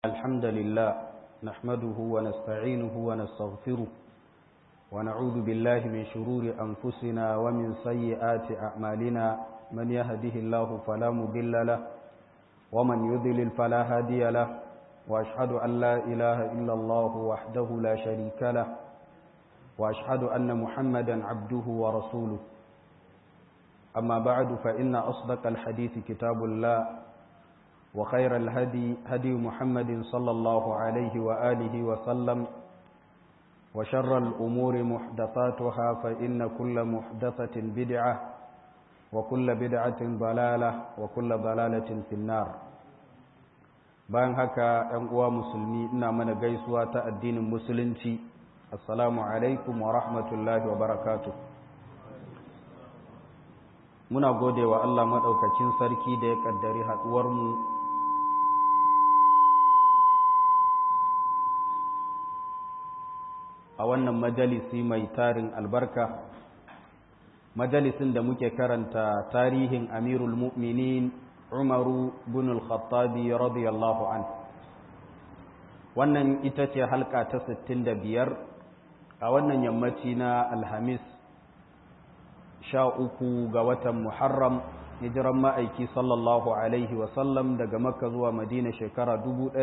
الحمد لله نحمده ونستعينه ونستغفره ونعوذ بالله من شرور أنفسنا ومن سيئات أعمالنا من يهده الله فلا مضل له ومن يضلل فلا هادي له وأشهد أن لا إله إلا الله وحده لا شريك له وأشهد أن محمدا عبده ورسوله أما بعد فإن أصدق الحديث كتاب الله وخير الهدي هدي محمد صلى الله عليه وآله وسلم وشر الأمور محدثاتها فإن كل محدثة بدعة وكل بدعة ضلالة وكل ضلالة في النار bayan haka ‘yan uwa musulmi ina mana gaisuwa ta addinin musulunci assalamu alaikum wa rahmatullahi wa barakatuh muna gode wa Allah maɗaukacin sarki da ya ƙaddari haɗuwarmu a wannan majalisi mai tarin albarka majalisin da muke karanta tarihin amirul mu'minin umaru bin al-khattabi radiyallahu an wannan ita ce halka ta 65 a wannan yammaci na alhamis sha uku ga watan muharram hijiran ma'aiki sallallahu alaihi wasallam daga makka zuwa madina shekara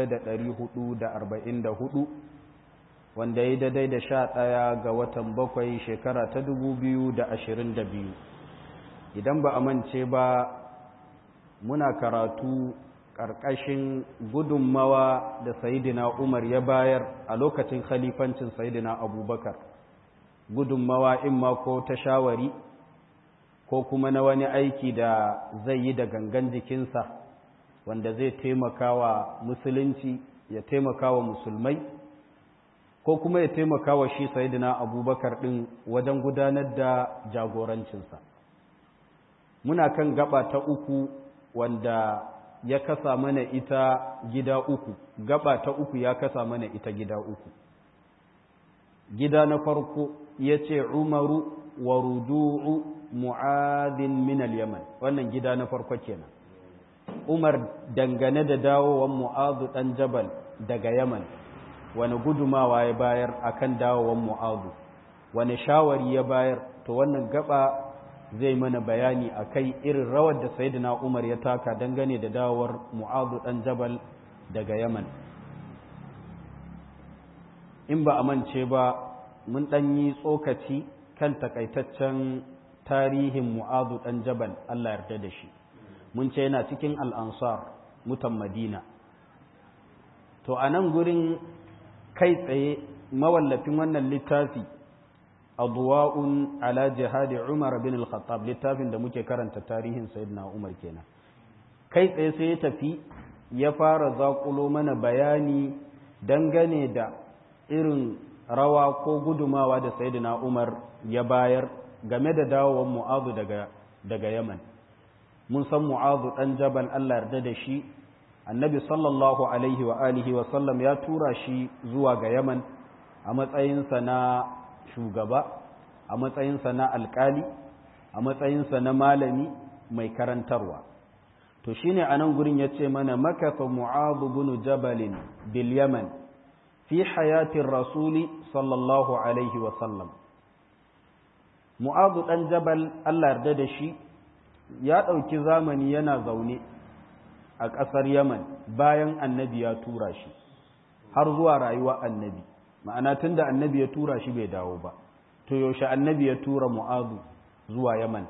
1444 wanda ya daidai da sha ɗaya ga watan bakwai shekara ta dubu biyu da ashirin da biyu idan ba a mance ba muna karatu ƙarƙashin gudunmawa da sayidina umar ya bayar a lokacin khalifancin sayidina abubakar gudunmawa in ma ko ta shawari ko kuma na wani aiki da zai yi da gangan jikinsa wanda zai taimaka wa musulunci ya taimaka wa musulmai ko kuma ya taimaka wa shi sayidina abubakar ɗin wajen gudanar da jagorancinsa muna kan gaba ta uku wanda ya kasa mana ita gida uku gaba ta uku ya kasa mana ita gida uku gida na farko ya ce umaru wa rudu'u mu'adin min al-yaman wannan gida na farko kenan umar dangane da dawowan mu'adu dan jabal daga yaman wani gudumawa ya bayar akan dawowan mu'adu wani shawari ya bayar to wannan gaba zai mana bayani akai irin rawar da sayyidina umar ya taka dangane da dawowar mu'adu dan jabal daga yaman in ba a mance ba mun dan yi tsokaci kan takaitaccen tarihin mu'adu dan jabal Allah yarda da shi mun ce yana cikin al'ansar mutan madina to a nan gurin kai tsaye mawallafin wannan littafi adwa'un ala jihadi Umar bin al-Khattab littafin da muke karanta tarihin Sayyidina Umar kenan kai tsaye sai ya tafi ya fara zakulo mana bayani dangane da irin rawa ko gudumawa da Sayyidina Umar ya bayar game da dawowar Mu'adh daga daga Yaman mun san Mu'adh dan Jabal Allah yarda da shi annabi sallallahu alaihi wa alihi wa sallam ya tura shi zuwa ga yaman a matsayinsa na shugaba a matsayinsa na alkali a matsayinsa na malami mai karantarwa to shine a nan gurin ya ce mana makafa mu'adu bin jabalin bil yaman fi hayatin rasuli sallallahu alaihi wa sallam mu'adu dan jabal Allah yarda da shi ya ɗauki zamani yana zaune a ƙasar Yaman bayan annabi ya tura shi har zuwa rayuwa annabi ma'ana tun da annabi ya tura shi bai dawo ba to yaushe annabi ya tura mu'azu zuwa Yaman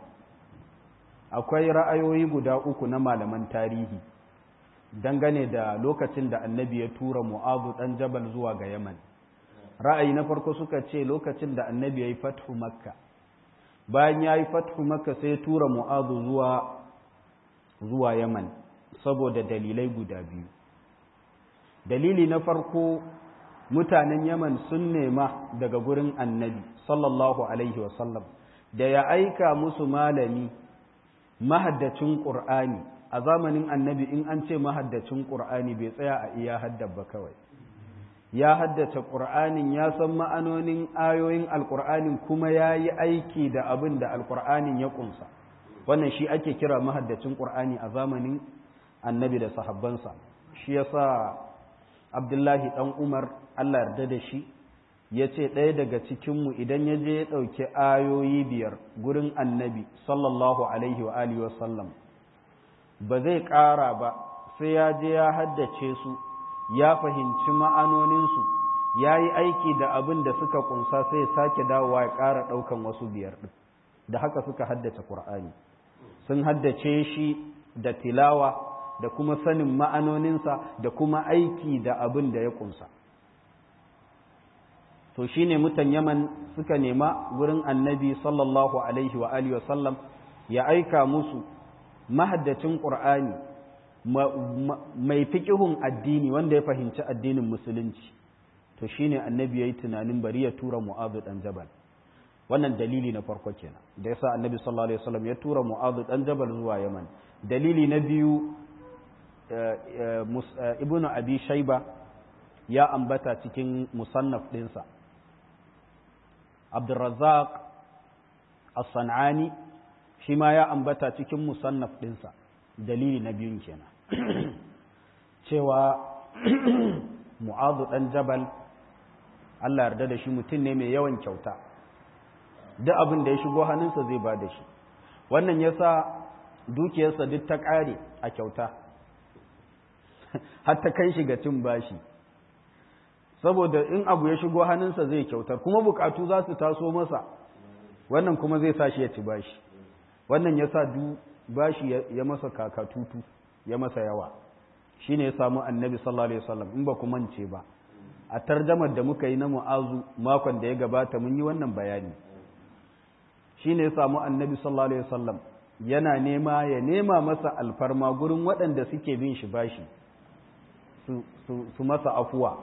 akwai ra'ayoyi guda uku na malaman tarihi dangane da lokacin da annabi ya tura mu'azu ɗan jabal zuwa ga Yaman ra'ayi na farko suka ce lokacin da annabi ya yi fathu makka bayan ya yi fathu makka sai ya tura mu'azu zuwa zuwa Yaman saboda dalilai guda biyu dalili na farko mutanen yaman sun nema daga gurin annabi sallallahu alaihi wasallam da ya aika musu malami mahaddacin ƙur'ani a zamanin annabi in an ce mahaddacin ƙur'ani bai tsaya a iya haddaba kawai ya haddace ƙur'anin ya san ma'anonin ayoyin alƙur'anin kuma ya yi aiki da abin da alƙur'anin ya ƙunsa wannan shi ake kira mahaddacin ƙur'ani a zamanin annabi da sahabbansa shi yasa abdullahi ɗan umar allah yarda da shi ya ce ɗaya daga cikinmu idan ya je ya ɗauki ayoyi biyar gurin annabi sallallahu alaihi wa alihi wasallam ba zai ƙara ba sai ya je ya haddace su ya fahimci ma'anoninsu ya yi aiki da abin da suka kunsa sai ya sake dawowa ya ƙara ɗaukan wasu biyar ɗin da haka suka haddace ƙur'ani sun haddace shi da tilawa da kuma sanin ma'anoninsa da kuma aiki da abin da ya kunsa to shine mutan yaman suka nema wurin annabi sallallahu alaihi wa alihi wa sallam ya aika musu mahaddacin ƙur'ani mai fiƙihun addini wanda ya fahimci addinin musulunci to shine annabi yayi tunanin bari ya tura mu'adhu dan jabal wannan dalili na farko kenan da yasa annabi sallallahu alaihi wasallam ya tura mu'adhu dan jabal zuwa yaman dalili na biyu ibnu abi shayba ya ambata cikin musannaf dinsa abdurrazzaq as-sanani shi ma ya ambata cikin musannaf dinsa dalili na biyun kenan cewa mu'adhu dan jabal Allah yarda da shi mutum ne mai yawan kyauta duk abin da ya shigo hannunsa zai ba da shi wannan yasa dukiyarsa duk ta ƙare a kyauta har ta kai shi ga cin bashi saboda in abu ya shigo hannunsa zai kyautar kuma bukatu za su taso masa wannan kuma zai sa shi ya ci bashi wannan yasa du bashi ya masa kakatutu ya masa yawa shine ya samu annabi sallallahu alaihi wasallam in ba ku mance ba a tarjamar da muka yi na mu'azu makon da ya gabata mun yi wannan bayani shine ya samu annabi sallallahu alaihi wasallam yana nema ya nema masa alfarma gurin waɗanda suke bin shi bashi su masa afuwa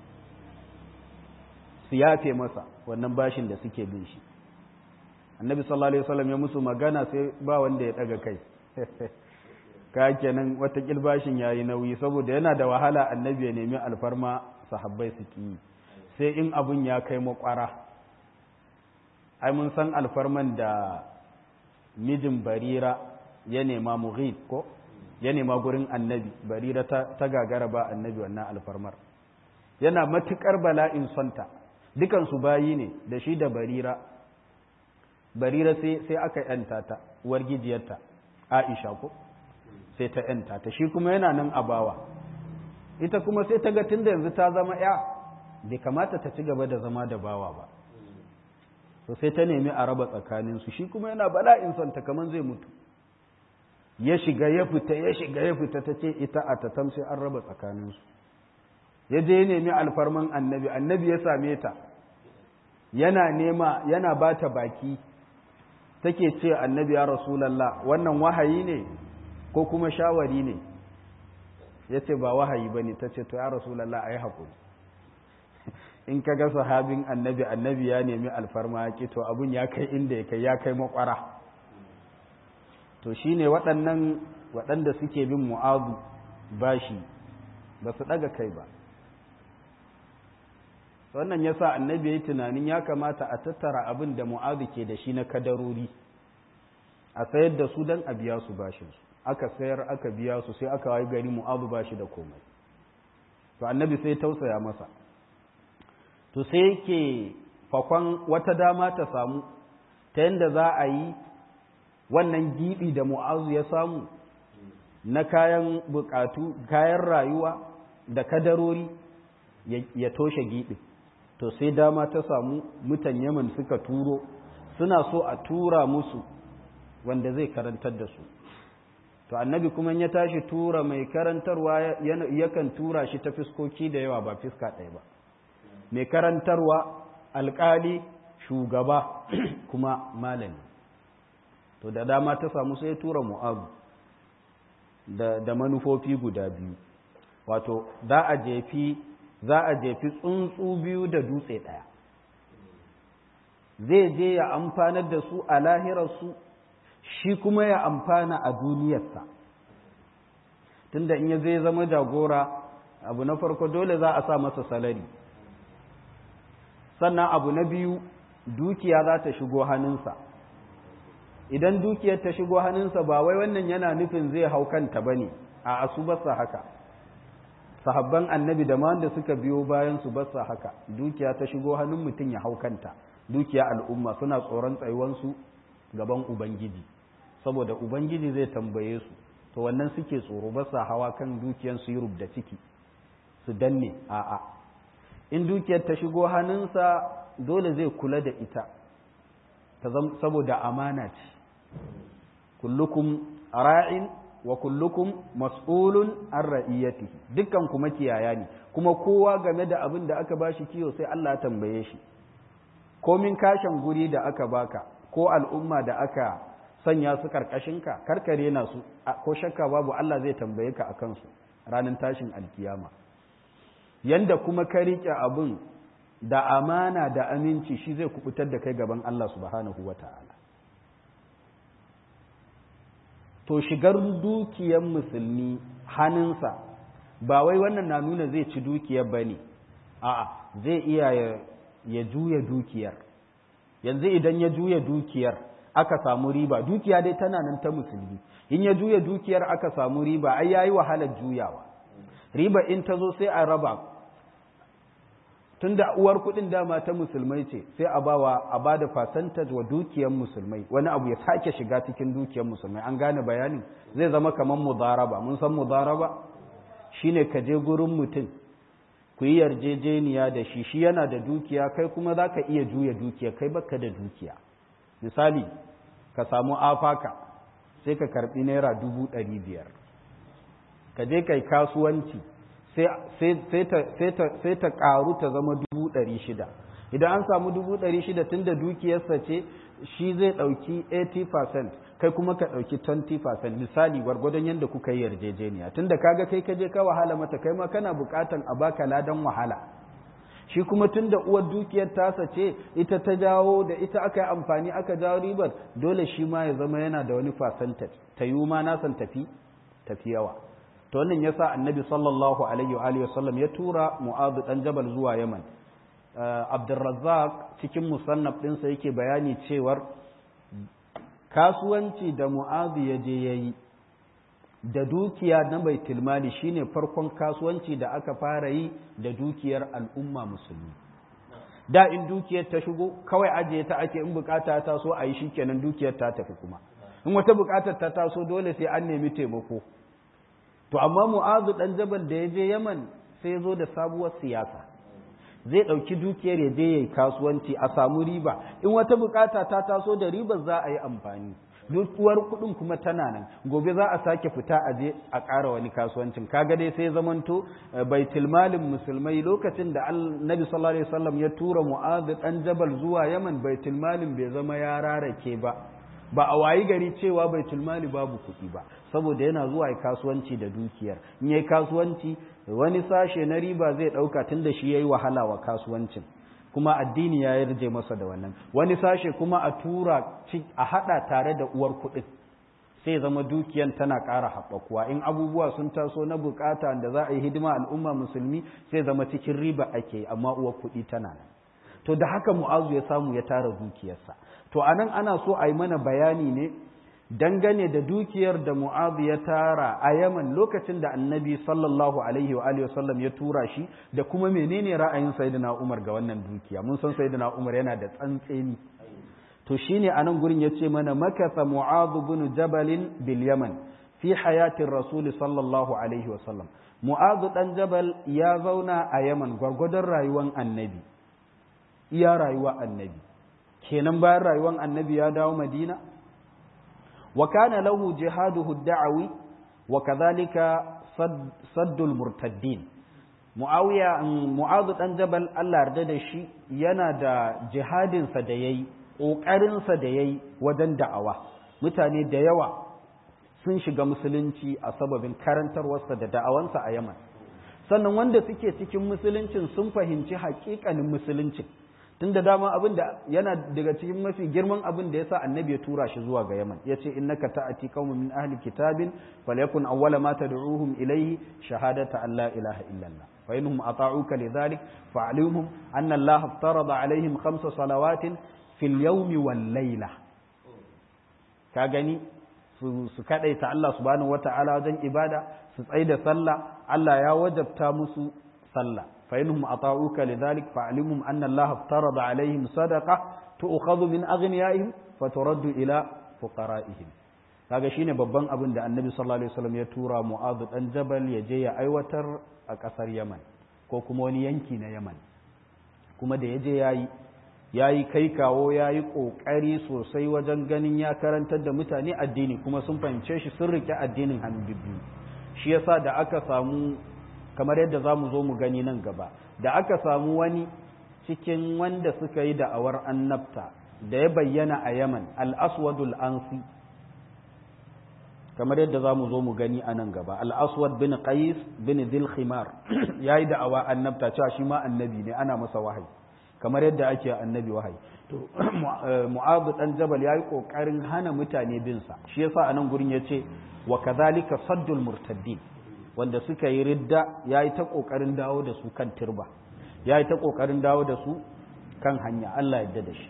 su yafe masa wannan bashin da suke bin shi annabi sallallahu alaihi wasallam ya musu magana sai ba wanda ya daga kai ka kenan wata bashin yayi nauyi saboda yana da wahala annabi ya nemi alfarma sahabbai su ki sai in abun ya kai makwara ai mun san alfarman da mijin barira ya nema mughid ko ya nema gurin annabi barira ta, ta gagara ba annabi wannan alfarmar yana matukar bala'in sonta dukansu bayi ne da shi da barira barira sai, sai aka yanta ta uwar gijiyarta aisha ko sai ta yanta ta shi kuma yana nan a bawa ita kuma sai ta ga tunda yanzu ta zama ya bai kamata ta ci gaba da zama da bawa ba to sai ta nemi a raba tsakaninsu shi kuma yana bala'in son ta kaman zai mutu ya shiga ya fita ya shiga ya fita ta ce ita a tatam sai an raba tsakaninsu ya je ya nemi alfarman annabi annabi ya same ta yana nema yana ba ta baki take ce annabi ya rasulallah wannan wahayi ne ko kuma shawari ne ya ce ba wahayi ba ne ta ce to ya rasulallah a yi haƙuri in ka ga sahabin annabi annabi ya nemi alfarma ya to abun ya kai inda ya kai ya kai makwara to shine waɗannan waɗanda suke bin mu'azu bashi ba su ɗaga kai ba wannan yasa annabi ya yi tunanin ya kamata a tattara abin da mu'azu ke da shi na kadarori a sayar da su don a biya su bashinsu aka sayar aka biya su sai aka wayi gari mu'azu bashi da komai to annabi sai tausaya masa to sai yake fakon wata dama ta samu ta yadda za a yi wannan giɓi da mu'azu ya samu na kayan bukatu kayan rayuwa da kadarori ya toshe giɓi to sai dama ta samu mutan yaman suka turo suna so a tura musu wanda zai karantar da su to annabi kuma ya tashi tura mai karantarwa yakan tura shi ta fiskoki da yawa ba fiska ɗaya ba mai karantarwa alƙali shugaba kuma malami to da dama ta samu sai tura mu'abu da, da manufofi guda biyu wato za a jefi za a jefi tsuntsu biyu da dutse ɗaya zai je ya amfanar da su a lahirarsu shi kuma ya amfana a duniyarsa tunda in ya zai zama jagora abu na farko dole za a sa masa salari sannan abu na biyu dukiya za ta shigo hannunsa idan dukiyar ta shigo hannunsa ba wai wannan yana nufin zai hau kanta ba ne a asubarsa haka sahabban annabi da ma wanda suka biyo bayan su ba haka dukiya ta shigo hannun mutum ya hau kanta dukiya al'umma suna tsoron tsayuwansu gaban ubangiji saboda ubangiji zai tambaye su to wannan suke tsoro ba sa hawa kan dukiyan su yi da ciki su danne a'a in dukiyar ta shigo hannunsa dole zai kula da ita ta saboda amana ce kullukum ra'in wa kullukum mas'ulun an ra'iyatihi dukkan kuma kiyaya ne kuma kowa game da abin da aka bashi kiyo sai Allah ya tambaye shi komin kashin guri da aka baka ko al'umma da aka sanya su karkashinka karkare na su ko shakka babu Allah zai tambaye ka akan su ranar tashin alkiyama yanda kuma ka rike abin da amana da aminci shi zai kubutar da kai gaban Allah subhanahu wata'ala to shigar dukiyar musulmi hannunsa ba wai wannan na nuna zai ci dukiyar ba ne a'a zai iya ya juya dukiyar yanzu idan ya juya dukiyar aka samu riba dukiya dai tana nan ta musulmi in ya juya dukiyar aka samu riba ai yayi wahalar juyawa riba in ta zo sai a raba tunda uwar kuɗin dama ta musulmai ce sai a bawa a bada percentage wa dukiyar musulmai wani abu ya sake shiga cikin dukiyar musulmai an gane bayanin zai zama kamar mudaraba mun san mudaraba shine ka je gurin mutum ku yi yarjejeniya da shi shi yana da dukiya kai kuma za ka iya juya dukiya kai baka da dukiya misali ka samu afaka sai ka karbi naira dubu ɗari biyar ka je kai kasuwanci sai ta ƙaru ta zama dubu ɗari shida idan an samu dubu ɗari shida tun da dukiyarsa ce shi zai ɗauki 80% kai kuma ka ɗauki 20% misali gwargwadon yadda kuka yi yarjejeniya tun da kaga kai ka je ka wahala mata kai ma kana buƙatan a baka ladan wahala shi kuma tun da uwar dukiyar tasa ce ita ta jawo da ita aka yi amfani aka jawo ribar dole shi ma ya zama yana da wani percentage ta yi ma nasan tafi tafi yawa to wannan yasa annabi sallallahu alaihi wa alihi wasallam ya tura mu'adh dan jabal zuwa yaman abdurrazzaq cikin musannaf ɗinsa yake bayani cewar kasuwanci da mu'adh ya je yayi da dukiya na baitul mali shine farkon kasuwanci da aka fara yi da dukiyar al'umma musulmi da in dukiyar ta shigo kawai ajiye ta ake in bukata ta so a yi shikenan dukiyar ta tafi kuma in wata bukatar ta taso dole sai an nemi taimako to amma mu'azu dan jabal da ya je yaman sai ya zo da sabuwar siyasa zai ɗauki dukiyar ya je yayi kasuwanci a samu riba in wata bukata ta taso da ribar za a yi amfani dukuwar kuɗin kuma tana nan gobe za a sake fita a je a ƙara wani kasuwancin kaga dai sai zamanto baitul malin musulmai lokacin da annabi sallallahu alaihi wasallam ya tura mu'adh dan jabal zuwa yaman baitul malin bai zama ya rarake ba ba a wayi gari cewa baitul mali babu kuɗi ba saboda yana zuwa ya kasuwanci da dukiyar in yayi kasuwanci wani sashe na riba zai ɗauka tun da shi yayi wahala wa kasuwancin kuma addini ya yarje masa da wannan wani sashe kuma a tura a hada tare da uwar kuɗin sai zama dukiyan tana ƙara haɓakuwa in abubuwa sun taso na bukata da za a yi hidima al'umma musulmi sai zama cikin riba ake amma uwar kuɗi tana nan to da haka mu'azu ya samu ya tara dukiyarsa to anan ana so a yi mana bayani ne dangane da dukiyar da Mu'adh ya tara a Yaman lokacin da Annabi sallallahu alaihi wa alihi wasallam ya tura shi da kuma menene ra'ayin Sayyidina Umar ga wannan dukiya mun san Sayyidina Umar yana da tsantseni to shine anan gurin yace mana makatha Mu'adh ibn Jabal bil Yaman fi hayatin Rasul sallallahu alaihi wasallam Mu'adh dan Jabal ya zauna a Yaman gwargwadon rayuwar Annabi iya rayuwar Annabi kenan bayan rayuwar Annabi ya dawo Madina وكان له جهاده الدعوي وكذلك صد, صد المرتدين معاوية معاذ بن جبل الله yarda da shi yana da jihadin sa da yayi kokarin sa da yayi wajen da'awa mutane da yawa sun shiga musulunci a sababin karantarwarsa da da'awansa a Yaman sannan wanda suke cikin musuluncin sun fahimci haƙiƙanin musuluncin tun da dama abin da yana daga cikin mafi girman abin da ya sa annabi ya tura shi zuwa ga yaman ya ce innaka ta'ati qaumun min ahli kitabin falyakun awwala ma tad'uhum ilayhi shahadata an la ilaha illallah fa innahum ata'uka lidhalik fa'alimhum anna allaha aftarada alaihim khamsa salawatin fil yawmi wal layla ka gani su kadaita Allah subhanahu wata'ala wajen ibada su tsaida sallah Allah ya wajabta musu sallah fa inhum ata'uka lidhalik fa'limhum anna Allah aftarada alaihim sadaqa tu'khadhu min aghniyaihim faturaddu ila fuqara'ihim kaga shine babban abin da Annabi sallallahu alaihi wasallam ya tura Mu'adh dan Jabal ya je ya aiwatar a kasar Yaman ko kuma wani yanki na Yaman kuma da ya je yayi yayi kai kawo yayi kokari sosai wajen ganin ya karantar da mutane addini kuma sun fahimce shi sun rike addinin hannu biyu shi yasa da aka samu kamar yadda za mu zo mu gani nan gaba da aka samu wani cikin wanda suka yi da'awar annabta da ya bayyana a yaman al'aswadul ansi kamar yadda za mu zo mu gani a nan gaba al'aswad bin qais bin dilkhimar ya yi da'awa annabta cewa shi ma annabi ne ana masa wahayi kamar yadda ake annabi wahayi to mu'azu dan jabal ya yi ƙoƙarin hana mutane bin sa shi yasa a nan gurin ya ce wa kadhalika saddul murtaddin wanda suka yi ridda ya yi ta ƙoƙarin dawo da su kan turba ya yi ta ƙoƙarin dawo da su kan hanya Allah yadda da shi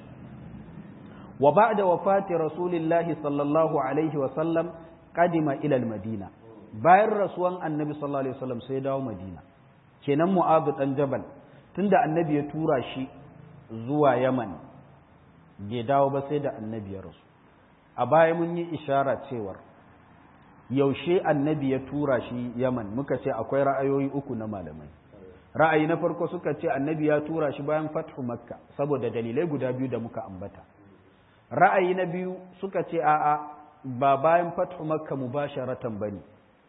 wa ba'da wafati rasulillahi sallallahu alaihi wa sallam qadima ila madina bayan rasuwan annabi sallallahu alaihi wasallam sai dawo madina kenan mu'adh dan jabal tunda annabi ya tura shi zuwa yaman bai dawo ba sai da annabi ya rasu a baya mun yi ishara cewar yaushe annabi ya tura shi yaman muka ce akwai ra'ayoyi uku na malamai ra'ayi na farko suka ce annabi ya tura shi bayan fathu makka saboda dalilai guda biyu da muka ambata ra'ayi na biyu suka ce a'a ba bayan fathu makka mubasharatan bane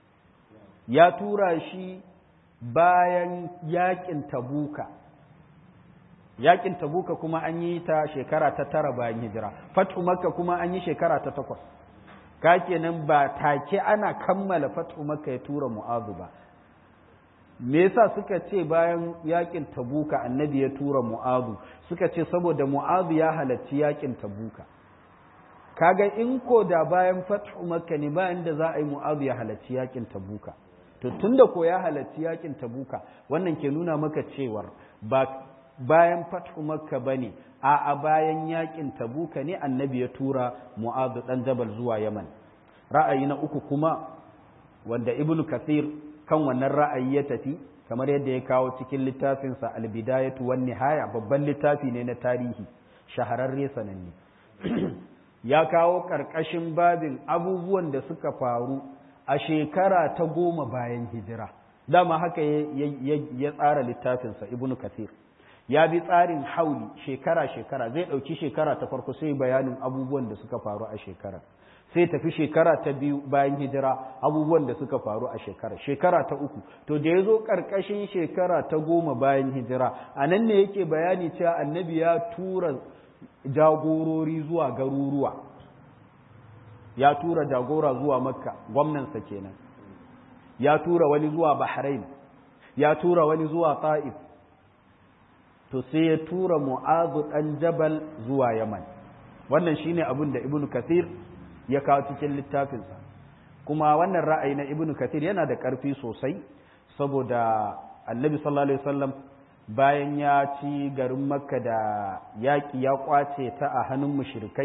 ya tura shi bayan yakin tabuka yakin tabuka kuma an yi ta shekara ta tara bayan hijira fathu makka kuma an yi shekara ta takwas ka kenan ba take ana kammala fathu makka ya tura mu'azu ba me yasa suka ce bayan yakin tabuka annabi ya tura mu'azu suka ce saboda mu'azu ya halarci yakin tabuka kaga in ko da bayan fathu makka ne bayan da za a yi mu'azu ya halarci yakin tabuka to tunda ko ya halarci yakin tabuka wannan ke nuna maka cewar ba bayan fathu makka bane a a bayan yakin tabuka ne annabi ya tura mu'azu dan jabal zuwa yaman ra'ayi na uku kuma wanda ibnu kathir kan wannan ra'ayi ya tafi kamar yadda ya kawo cikin littafinsa albidayatu wan nihaya babban littafi ne na tarihi shahararre sananne ya kawo karkashin babin abubuwan da suka faru a shekara ta goma bayan hijira dama haka ya tsara littafinsa ibnu kathir ya bi tsarin hauli shekara-shekara zai ɗauki shekara ta farko sai bayanin abubuwan da suka faru a shekara sai tafi shekara ta biyu bayan hijira abubuwan da suka faru a shekara shekara ta uku to da ya zo ƙarƙashin shekara ta goma bayan hijira a nan ne yake bayani cewa annabi ya tura jagorori zuwa garuruwa ya tura jagora zuwa makka gwamnansa kenan ya tura wani zuwa bahrain ya tura wani zuwa ta'if to sai ya tura mu'azu ɗan jabal zuwa yaman wannan shine abin da ibnu kathir ya kawo cikin littafinsa kuma wannan ra'ayi na ibnu kathir yana da ƙarfi sosai saboda annabi sallallahu alaihi wasallam bayan ya ci garin makka da yaƙi ya ƙwace ta a hannun mushrikai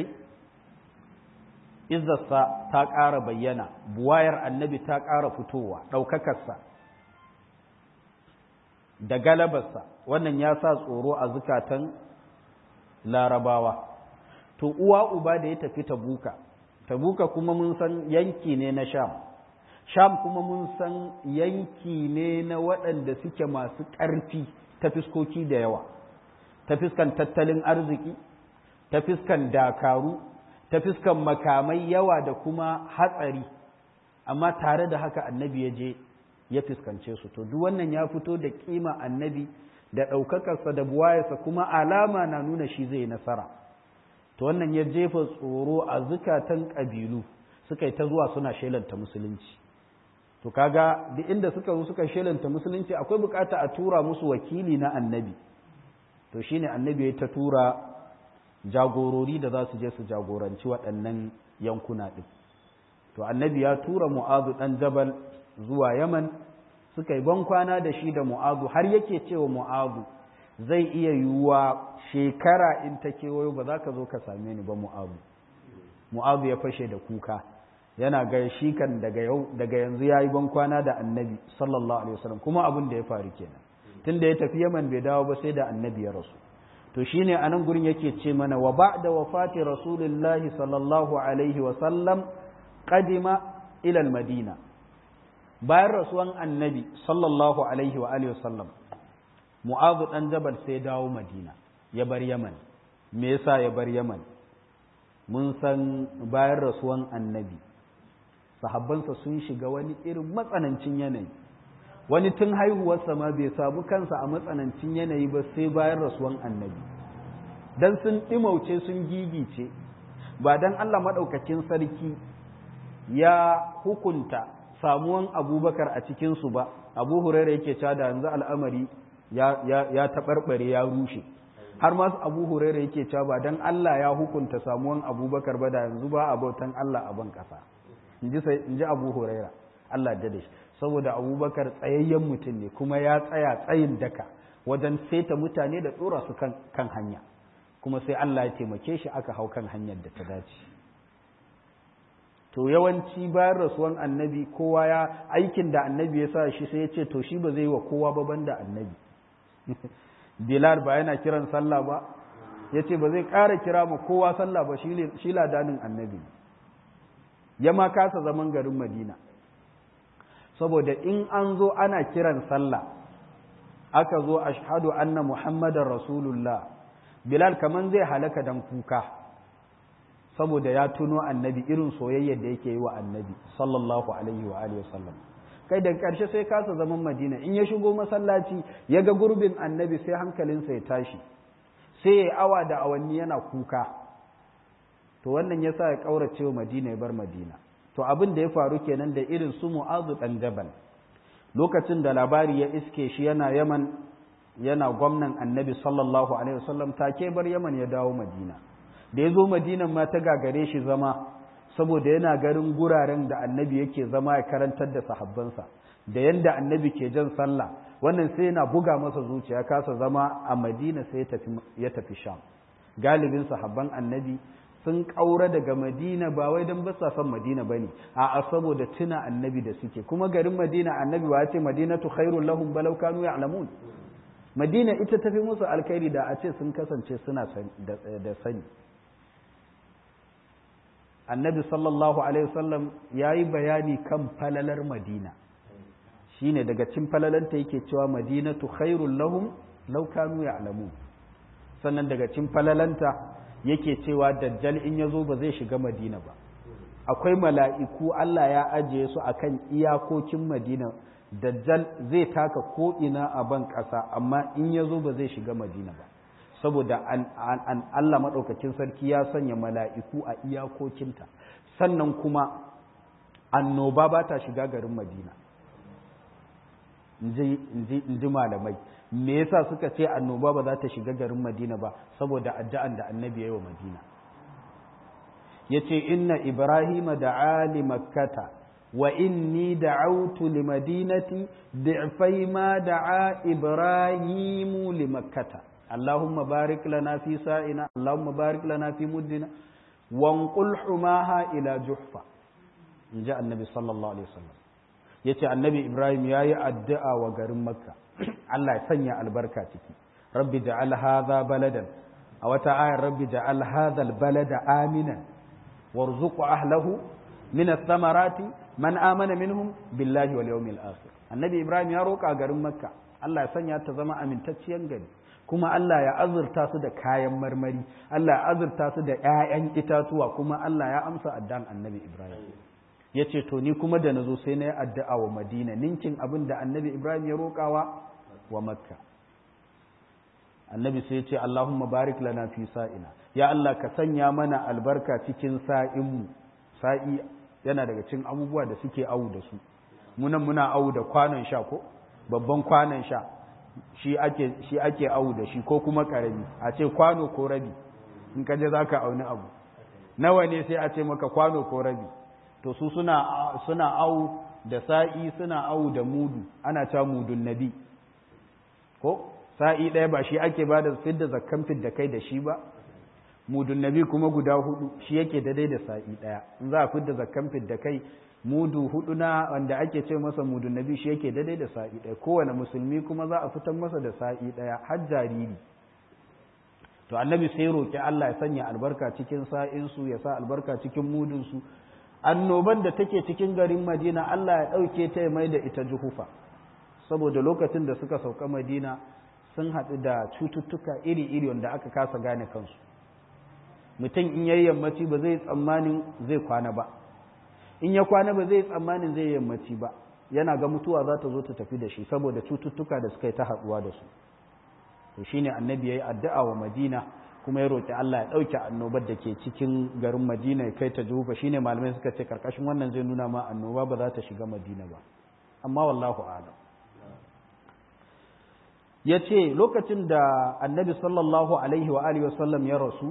izzarsa ta ƙara bayyana buwayar annabi ta ƙara fitowa ɗaukakarsa da galabarsa wannan ya sa tsoro a zukatan larabawa to uwa uba da ya tafi tabuka tabuka kuma mun san yanki ne na sham sham kuma mun san yanki ne na waɗanda suke masu ƙarfi ta fiskoki da yawa ta fiskan tattalin arziki ta fiskan dakaru ta fiskan makamai yawa da kuma hatsari amma tare da haka annabi ya je ya fuskance su to duk wannan ya fito da kima annabi da ɗaukakarsa da buwayarsa kuma alama na nuna shi zai nasara to wannan ya jefa tsoro a zukatan ƙabilu suka yi ta zuwa suna shelanta musulunci to kaga duk inda suka zo suka shelanta musulunci akwai bukata a tura musu wakili na annabi to shine annabi ya ta tura jagorori da za su je su jagoranci waɗannan yankuna ɗin to annabi ya tura mu'azu ɗan jabal zuwa yaman suka yi bankwana da shi da mu'azu har yake cewa mu'azu zai iya yiwuwa shekara in ta kewayo ba za ka zo ka same ni ba mu'azu mu'azu ya fashe da kuka yana ga shi kan daga yau daga yanzu yayi ban kwana da annabi sallallahu alaihi wasallam kuma abin da ya faru kenan tunda ya tafi Yaman bai dawo ba sai da annabi ya rasu to shine anan gurin yake ce mana wa ba'da wafati rasulillahi sallallahu alaihi wasallam qadima ila al-madina bayan rasuwan annabi sallallahu alaihi wa alihi wasallam mu'adhu dan jabal sai dawo madina ya bar yaman me yasa ya bar yaman mun san bayan rasuwan annabi sahabbansa sun shiga wani irin matsanancin yanayi wani tun haihuwarsa ma bai samu kansa a matsanancin yanayi ba sai bayan rasuwan annabi dan sun ɗimauce sun gigice ba dan Allah maɗaukakin sarki ya hukunta samuwan abubakar a cikinsu ba abu huraira yake cewa da yanzu al'amari ya taɓarɓare ya rushe har ma abu huraira yake cewa ba don Allah ya hukunta samuwan abubakar ba da yanzu ba abautan Allah a ban ƙasa in ji abu huraira Allah da shi saboda abubakar tsayayyen mutum ne kuma ya tsaya tsayin daka wajen saita mutane da tsora su kan hanya kuma sai Allah ya taimake shi aka hau kan hanyar da ta dace to yawanci bayan rasuwan annabi kowa ya aikin da annabi ya sa shi sai ya ce to shi ba zai yi wa kowa ba banda annabi bilal ba yana kiran sallah ba ya ce ba zai ƙara kira ma kowa sallah ba shi ladanin annabi ya ma kasa zaman garin madina saboda in an zo ana kiran sallah aka zo ashhadu anna muhammadar rasulullah bilal kaman zai halaka dan kuka saboda ya tuno annabi irin soyayyar da yake yi wa annabi sallallahu alaihi wa alihi wasallam kai da ƙarshe sai kasa zaman madina in ya shigo masallaci ya ga gurbin annabi sai hankalinsa ya tashi sai ya awa da awanni yana kuka to wannan yasa ya ƙaurace wa madina ya bar madina to abin da ya faru kenan da irin su mu'azu dan jabal lokacin da labari ya iske shi yana yaman yana gwamnan annabi sallallahu alaihi wasallam take bar yaman ya dawo madina da ya zo madinan ma ta gagare shi zama saboda yana garin guraren da annabi yake zama ya karantar da sahabbansa da yanda annabi ke jan sallah wannan sai yana buga masa zuciya kasa zama a madina sai ya tafi sham galibin sahabban annabi sun ƙaura daga madina ba wai don basa son madina ba ne a saboda tuna annabi da suke kuma garin madina annabi ba ce madinatu khairun lahum balau kanu ya'lamun madina ita tafi musu alkhairi da a ce sun kasance suna da sani annabi sallallahu alaihi wasallam ya yi bayani kan falalar madina shine daga cin falalanta yake cewa madinatu khairul lahum law kanu ya'lamun sannan daga cin falalanta yake cewa dajjal in yazo ba zai shiga madina ba akwai mala'iku Allah ya ajiye su akan iyakokin madina dajjal zai taka ko ina a ban ƙasa amma in yazo ba zai shiga madina ba saboda an, Allah maɗaukacin sarki ya sanya mala'iku a iyakokinta sannan kuma annoba ba ta shiga garin madina in ji malamai me yasa suka ce annoba ba za ta shiga garin madina ba saboda addu'an da annabi ya yi wa madina ya ce inna ibrahima da ali makkata wa inni da'autu li madinati di'fai ma da'a ibrahimu li makkata اللهم بارك لنا في سائنا اللهم بارك لنا في مدنا وانقل حماها إلى جحفة جاء النبي صلى الله عليه وسلم yace annabi ibrahim ya yi addu'a wa garin makka allah ya sanya albarka ciki rabbi ja'al hadha baladan a wata ayar rabbi ja'al hadha balada aminan warzuq ahlahu min ath-thamarati man amana minhum billahi wal yawmil akhir annabi ibrahim ya roka garin makka allah ya sanya ta zama amintacciyar gari kuma Allah ya azurta su da kayan marmari Allah ya azurta su da ‘ya'yan itatuwa kuma Allah ya amsa addan annabi Ibrahim ya ce to ni kuma da na zo sai na yi addu'a wa madina ninkin abin da annabi Ibrahim ya roƙawa wa makka annabi sai ya ce Allahumma barik lana fi sa'ina ya Allah ka sanya mana albarka cikin sa'inmu sa'i yana daga cikin abubuwa da suke awu da su munan muna awu da kwanon sha ko babban kwanon sha shi ake shi ake awu da shi ko kuma karami a ce kwano ko rabi in ka je zaka auni abu nawa ne sai a ce maka kwano ko rabi to su suna suna awu da sa'i suna awu da mudu ana cewa mudun nabi ko sa'i ɗaya ba shi ake ba da fidda zakkan fidda kai da shi ba mudun nabi kuma guda hudu shi yake daidai da sa'i daya in za a fidda zakkan fidda kai mudu hudu na wanda ake ce masa mudun nabi shi yake daidai da sa'i daya kowane musulmi kuma za a fitar masa da sa'i daya har jariri to annabi sai roki Allah ya sanya albarka cikin sa'in su ya sa albarka cikin mudun su annoban da take cikin garin Madina Allah ya dauke ta ya mai da ita juhufa saboda lokacin da suka sauka Madina sun haɗu da cututtuka iri-iri wanda aka kasa gane kansu mutum in yayi yammaci ba zai tsammanin zai kwana ba in ya kwana ba zai tsammanin zai yammaci ba yana ga mutuwa za ta zo ta tafi da shi saboda cututtuka da suka yi ta haɗuwa da su to shine annabi yayi addu'a wa Madina kuma ya roki Allah ya dauke annobar da ke cikin garin Madina ya kai ta Jufa shine malamai suka ce karkashin wannan zai nuna ma annoba ba za ta shiga Madina ba amma wallahu a'lam yace lokacin da annabi sallallahu alaihi wa alihi wasallam ya rasu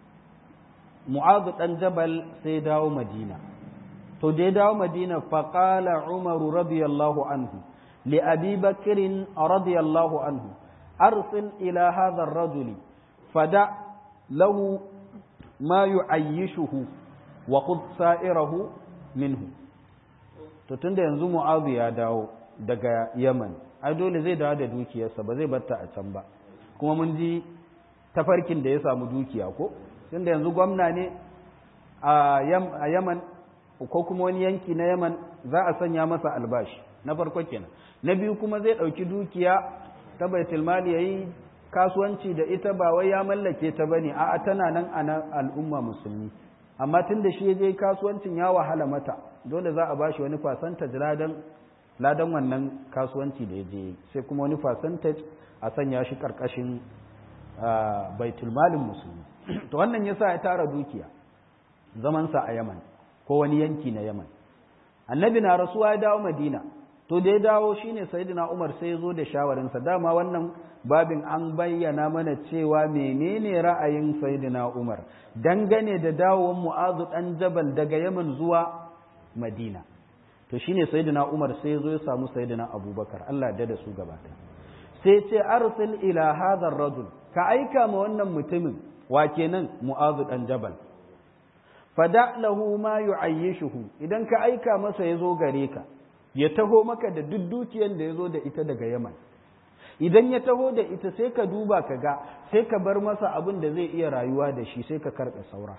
Mu'adh dan Jabal sai dawo Madina to da ya dawo Madina fa qala Umar radiyallahu anhu li Abi Bakr radiyallahu anhu أرسل إلى هذا الرجل فدع له ما يعيشه وخذ سائره منه to tunda yanzu mu'azu ya dawo daga yaman ai dole zai dawo da dukiyarsa ba zai batta a can ba kuma mun ji tafarkin da ya samu dukiya ko tunda yanzu gwamna ne a yaman ko kuma wani yanki na yaman za a sanya masa albashi na farko kenan na biyu kuma zai ɗauki dukiya ta baitul mali yayi kasuwanci da ita ba wai ya mallake ta bane a'a tana nan a al'umma musulmi amma tunda shi je kasuwancin ya wahala mata dole za a bashi wani percentage ladan ladan wannan kasuwanci da je sai kuma wani percentage a sanya shi karkashin baitul malin musulmi to wannan yasa ya tara dukiya zaman sa a Yaman ko wani yanki na Yaman annabi na rasuwa ya dawo Madina to da ya dawo shine sayyidina Umar sai ya zo da shawarinsa dama wannan babin an bayyana mana cewa menene ra'ayin sayyidina Umar dangane da dawowar Mu'azu dan Jabal daga Yaman zuwa Madina to shine sayyidina Umar sai ya zo ya samu sayyidina Abubakar Allah da da su gabata sai ce arsil ila hadha ar-rajul ka aika ma wannan mutumin wa kenan Mu'azu dan Jabal fada lahu ma yu'ayyishuhu idan ka aika masa ya zo gare ka ya taho maka da duk dukiyar da ya zo da ita daga Yaman. Idan ya taho da ita sai ka duba ka ga sai ka bar masa abin da zai iya rayuwa da shi sai ka karɓe saura.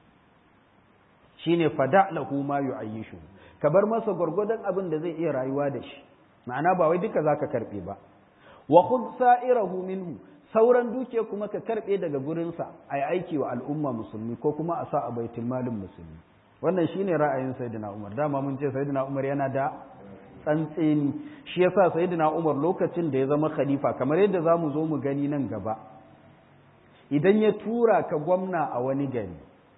Shi ne fada lahu ma yu'ayyishu ka bar masa gwargwadon abin da zai iya rayuwa da shi. Ma'ana ba wai duka za ka karɓe ba. Wa khudh sa'irahu minhu sauran dukiya kuma ka karɓe daga gurinsa a yi aiki wa al'umma musulmi ko kuma a sa a baitul malin musulmi. Wannan shine ra'ayin Sayyidina Umar. Dama mun ce Sayyidina Umar yana da tsantseni shi yasa sayyidina Umar lokacin da ya zama khalifa kamar yadda zamu zo mu gani nan gaba idan ya tura ka gwamna a wani gari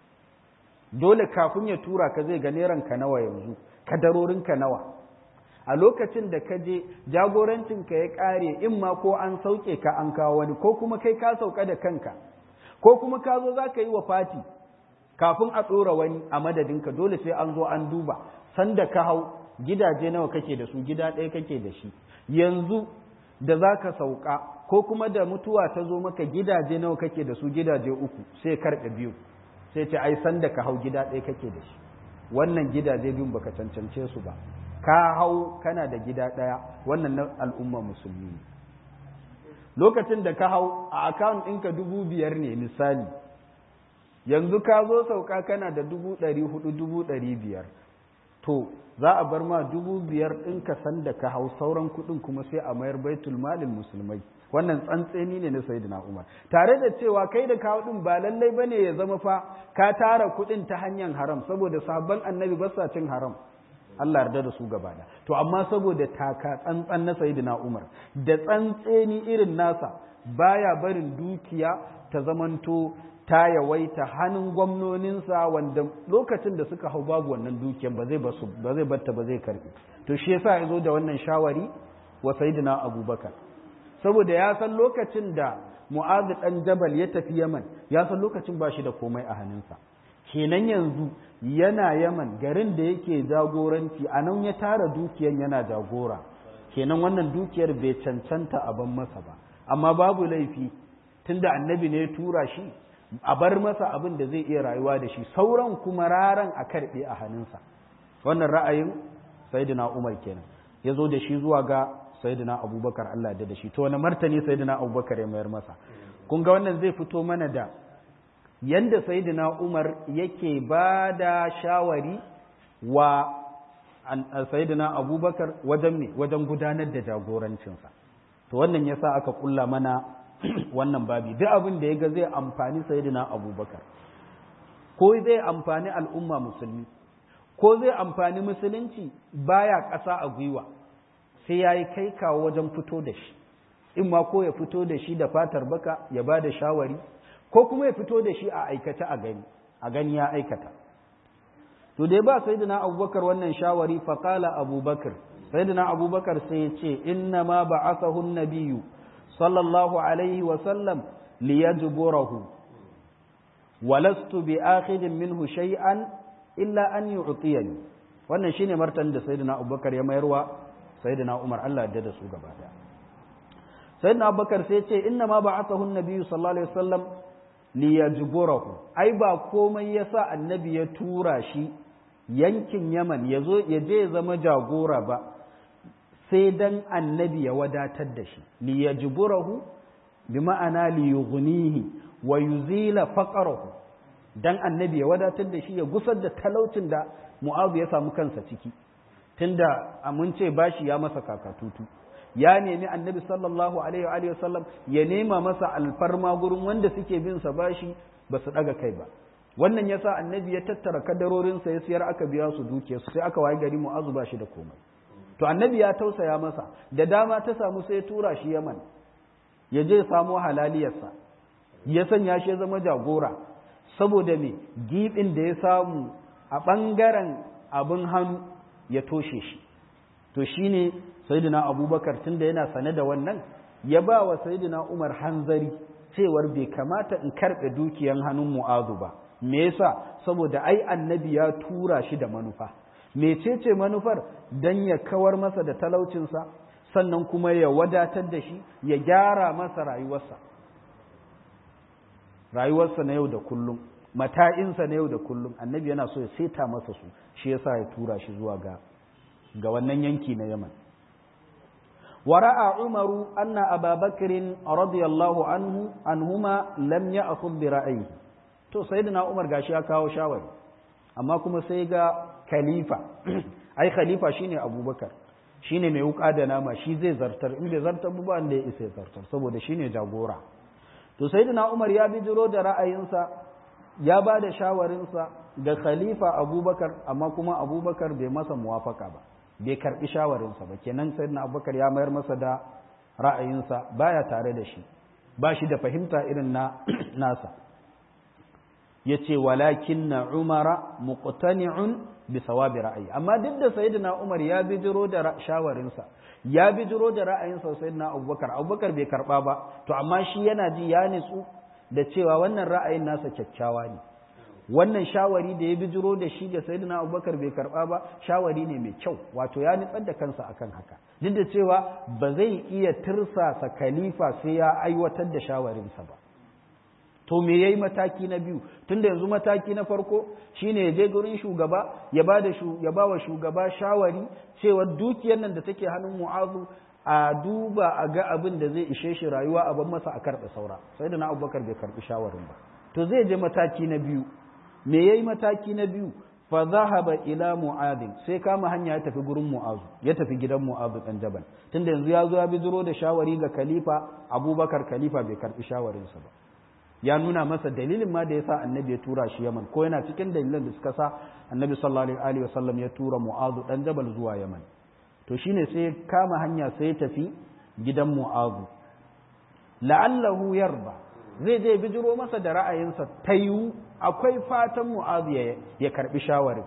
dole kafin ya tura ka zai ga neran ka nawa yanzu kadarorin ka nawa a lokacin da ka je jagorancin ka ya kare in ma ko an sauke ka an kawo wani ko kuma kai ka sauka da kanka ko kuma ka zo za ka yi wa fati kafin a ɗora wani a madadinka dole sai an zo an duba sanda ka hau gidaje nawa kake da su gida ɗaya kake da shi yanzu da za ka sauka ko kuma da mutuwa ta zo maka gidaje nawa kake da su gidaje uku sai karɓe biyu sai ce ai sanda ka hau gida ɗaya kake da shi wannan gidaje biyun baka cancance su ba ka hau kana da gida ɗaya wannan na al'umma musulmi ne lokacin da ka hau a akawun ɗinka dubu biyar ne misali yanzu ka zo sauka kana da dubu ɗari hudu dubu ɗari biyar to za a bar ma dubu biyar ɗin ka san da ka hau sauran kuɗin kuma sai a mayar baitul malin musulmai wannan tsantseni ne na sayyidina umar tare da cewa kai da kawo ɗin ba lallai bane ya zama fa ka tara kuɗin ta hanyar haram saboda sabon annabi ba sa cin haram Allah yarda da su gaba da to amma saboda taka tsantsan na sayyidina umar da tsantseni irin nasa baya barin dukiya ta zamanto ta yawaita hannun gwamnoninsa wanda lokacin da suka hau babu wannan dukiyar ba zai basu ba zai batta ba zai karbi to shi yasa ya zo da wannan shawari wa sayyidina abubakar saboda ya san lokacin da mu'adh dan jabal ya tafi yaman ya san lokacin ba shi da komai a hannunsa kenan yanzu yana yaman garin da yake jagoranci a nan ya tara dukiyar yana jagora kenan wannan dukiyar bai cancanta a ban masa ba amma babu laifi tunda annabi ne ya tura shi a bar masa abin da zai iya rayuwa da shi sauran kuma raran a karɓe a hannunsa wannan ra'ayin sayyidina umar kenan ya zo da shi zuwa ga sayyidina abubakar allah da shi to wani martani sayyidina abubakar ya mayar masa kun ga wannan zai fito mana da yanda sayyidina umar yake ba da shawari wa sayyidina abubakar wajen me wajen gudanar da jagorancinsa to wannan yasa aka kulla mana wannan babi duk abin da ya ga zai amfani sayyidina abubakar ko zai amfani al'umma musulmi ko zai amfani musulunci baya ƙasa a gwiwa sai ya yi kai kawo wajen fito da shi in ma ko ya fito da shi da fatar baka ya ba da shawari ko kuma ya fito da shi a aikata a gani a gani ya aikata to da ya ba sayyidina abubakar wannan shawari faqala abubakar sayyidina abubakar sai ya ce inna ma ba'athahu an-nabiyyu sallallahu alaihi wa sallam liyajburahu walastu bi akhidin minhu shay'an illa an yu'tiyani wannan shine martanin da sayyidina abubakar ya mayarwa sayyidina umar Allah ya da su gaba daya sayyidina abubakar sai ya ce inna ma ba'athahu an-nabiyyu sallallahu alaihi wasallam liyajburahu ai ba komai yasa annabi ya tura shi yankin Yaman yazo ya je ya zama jagora ba sai dan annabi ya wadatar da shi liyajburahu bi ma'ana liyughnihi wa yuzila faqrahu dan annabi ya wadatar da shi ya gusar da talaucin da Mu'adh ya samu kansa ciki tunda mun ce bashi ya masa kakatutu ya nemi annabi sallallahu alaihi wa sallam ya nema masa alfarma gurin wanda suke bin sa bashi ba su daga kai ba wannan yasa annabi ya tattara kadarorin sa ya siyar aka biya su dukiya su sai aka waye gari mu'azu ba shi da komai to annabi ya tausaya masa da dama ta samu sai ya tura shi yaman ya je samu halaliyarsa ya sanya shi ya zama jagora saboda me gibin da ya samu a bangaren abin hannu ya toshe shi to shine sayyidina abubakar tunda yana sane da wannan ya ba wa sayyidina umar hanzari cewar bai kamata in karɓe dukiyan hannun mu'azu ba me yasa saboda ai annabi ya tura shi da manufa mecece manufar dan ya kawar masa da talaucinsa sannan kuma ya wadatar da shi ya gyara masa rayuwarsa rayuwarsa na yau da kullum mata'insa na yau da kullum annabi yana so ya seta masa su shi yasa ya tura shi zuwa ga ga wannan yanki na yaman ورأى عمر أن أبا بكر رضي الله عنه عنهما لم يأخذ برأيه to sayyidina Umar gashi ya kawo shawari amma kuma sai ga khalifa ai khalifa shine Abubakar shine mai wuka da nama shi zai zartar in bai zartar ba wanda ya isa zartar saboda shine jagora to sayyidina Umar ya bijiro da ra'ayinsa ya ba da shawarinsa ga khalifa Abubakar amma kuma Abubakar bai masa muwafaka ba bai karbi shawarinsa ba kenan sayyidina abubakar ya mayar masa da ra'ayinsa baya tare da shi ba shi da fahimta irin na nasa yace walakin na umara muqtani'un bi sawabi ra'ayi amma duk da sayyidina umar ya bijiro da shawarinsa ya bijiro da ra'ayinsa sayyidina abubakar abubakar bai karba ba to amma shi yana ji ya nitsu da cewa wannan ra'ayin nasa kyakkyawa ne wannan shawari da ya bijiro da shi ga sayyidina abubakar bai karba ba shawari ne mai kyau wato ya nitsar da kansa akan haka duk da cewa ba zai iya tirsasa khalifa sai ya aiwatar da shawarinsa ba to me yayi mataki na biyu tunda yanzu mataki na farko shine ya je gurin shugaba ya ba da ya ba wa shugaba shawari cewa dukiyar nan da take hannun mu'azu a duba a ga abin da zai ishe shi rayuwa a ban masa a karɓe saura sai da na abubakar bai karɓi shawarin ba to zai je mataki na biyu me yayi mataki na biyu fa zahaba ila mu'adin sai kama hanya ya tafi gurin mu'azu ya tafi gidan mu'azu dan jabal tunda yanzu ya zo ya bijiro da shawari ga khalifa abubakar khalifa bai karbi shawarinsa ba ya nuna masa dalilin ma da yasa annabi ya tura shi yaman ko yana cikin dalilan da suka sa annabi sallallahu alaihi wasallam ya tura mu'azu dan jabal zuwa yaman to shine sai kama hanya sai ya tafi gidan mu'azu la'allahu yarba zai je bijiro masa da ra'ayinsa ta yiwu akwai fatan mu'azu ya karbi shawarin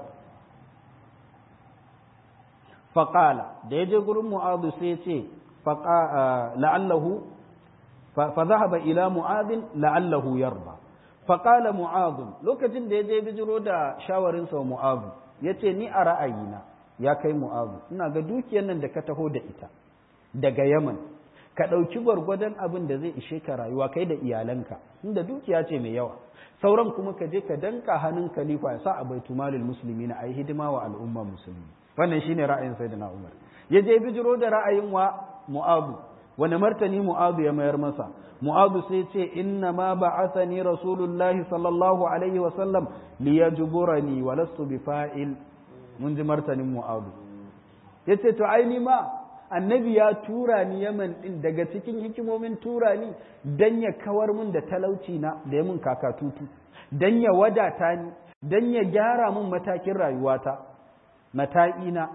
faƙala da ya je gurin mu'azu sai ce la'allahu fa zahaba ila mu'azin la'allahu yarba faƙala mu'azu lokacin da ya je bijiro da shawarinsa wa mu'azu ya ce ni a ra'ayina ya kai mu'azu ina ga dukiyar nan da ka taho da ita daga yaman ka ɗauki gwargwadon abin da zai ishe ka rayuwa kai da iyalanka inda dukiya ce mai yawa sauran kuma ka je ka danka hannun khalifa ya sa a baitu malil musulmi na ayi hidima wa al'umma musulmi wannan shine ra'ayin sayyidina umar ya je bijiro da ra'ayin wa mu'abu wani martani mu'abu ya mayar masa mu'abu sai ce inna ma ba'athani rasulullahi sallallahu alaihi wa sallam liyajburani wa lastu bifa'il mun ji martanin mu'abu yace to ai ma annabi ya tura ni yaman din daga cikin hikimomin tura ni dan ya kawar mun da talauci na da ya mun kakatutu dan ya wadata ni dan ya gyara mun matakin rayuwata mata'ina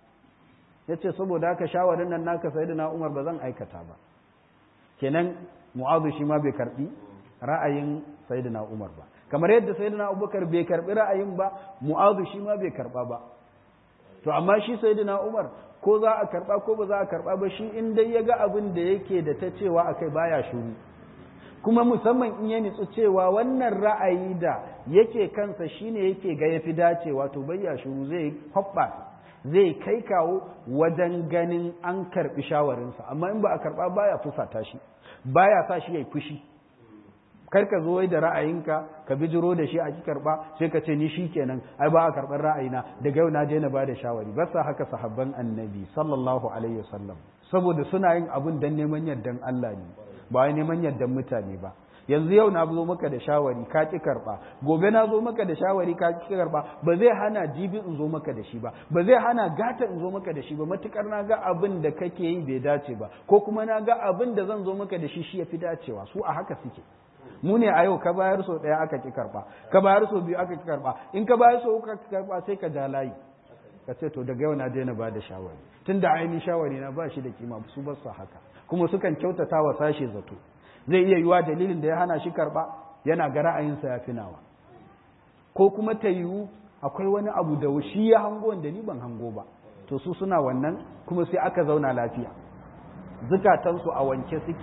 yace saboda haka shawarin nan naka sayyidina Umar ba zan aikata ba kenan Mu'adh shi ma bai karbi ra'ayin sayyidina Umar ba kamar yadda sayyidina Abubakar bai karbi ra'ayin ba Mu'adh shi ma bai karba ba to amma shi sayyidina Umar ko za a karba ko ba za a karba ba shi in dai ya ga abin da yake da ta cewa akai baya shuru kuma musamman in ya nitsu cewa wannan ra'ayi da yake kansa shine yake ga yafi dacewa to bayya shuru zai hoppa zai kai kawo wajen ganin an karbi shawarinsa amma in ba a karba baya fusata shi baya sa shi yayi fushi kar ka zo da ra'ayinka ka bijiro da shi a ki karba sai ka ce ni shikenan ai ba a karbar ra'ayina daga yau na je na bada shawari ba sa haka sahabban annabi sallallahu alaihi wasallam saboda suna yin abun dan neman yardan Allah ne ba wai neman yardan mutane ba yanzu yau na zo maka da shawari ka ki karba gobe na zo maka da shawari ka ki karba ba zai hana jibi in zo maka da shi ba ba zai hana gata in zo maka da shi ba matukar na ga abin da kake yi bai dace ba ko kuma na ga abin da zan zo maka da shi shi yafi dacewa su a haka suke mu ne a yau ka bayar so ɗaya aka ki karɓa ka bayar so biyu aka ki karɓa in ka bayar so uku aka ki karɓa sai ka ja layi ka ce to daga yau na daina ba da shawari tun da ainihin shawari na ba shi da kima su ba su haka kuma sukan kyautata wa sashe zato zai iya yiwa dalilin da ya hana shi karɓa yana ga ra'ayinsa ya fi nawa ko kuma ta yiwu akwai wani abu da shi ya hango da ni ban hango ba to su suna wannan kuma sai aka zauna lafiya zukatansu a wanke suke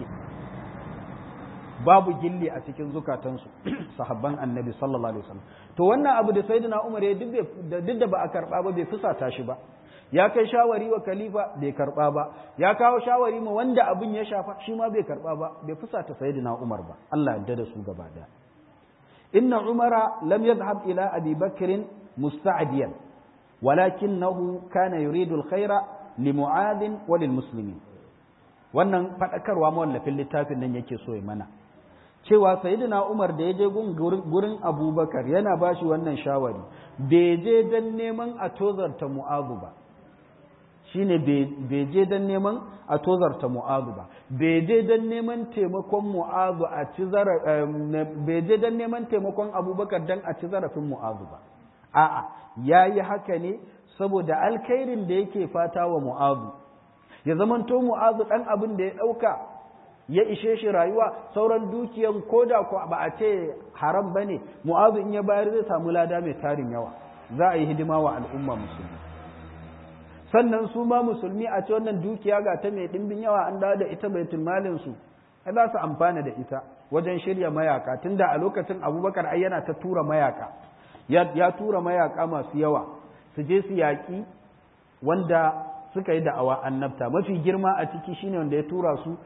babu gilli a cikin zukatansu sahabban annabi sallallahu alaihi wasallam to wannan abu da sayyidina umar ya duk da ba a karba ba bai fusata shi ba ya kai shawari wa khalifa bai karba ba ya kawo shawari ma wanda abin ya shafa shi ma bai karba ba bai fusata sayyidina umar ba Allah ya da su gaba daya inna umara lam yadhhab ila abi bakr musta'diyan walakinahu kana yuridu alkhaira limu'adin wa lilmuslimin wannan fadakarwa mawallafin littafin nan yake so ya mana cewa sayyidina Umar da ya je gurin Abubakar yana bashi wannan shawari bai je dan neman a tozarta Mu'adhu ba shine bai je dan neman a tozarta Mu'adhu ba bai je dan neman taimakon Mu'adhu a ci bai je dan neman taimakon Abubakar dan a ci zarafin Mu'adhu ba a'a yayi haka ne saboda alkhairin da yake fata wa Mu'adhu ya zamanto Mu'adhu dan abin da ya dauka ya ishe shi rayuwa sauran dukiyan koda ko ba a ce haram bane mu'azu in ya bayar zai samu lada mai tarin yawa za a yi hidima wa al'umma musulmi sannan su ma musulmi a ce wannan dukiya ga ta mai dimbin yawa an dawo da ita baitul malin su ai za su amfana da ita wajen shirya mayaka tunda a lokacin abubakar ai yana ta tura mayaka ya tura mayaka masu yawa su je su yaƙi wanda suka yi da'awa annabta mafi girma a ciki shine wanda ya tura su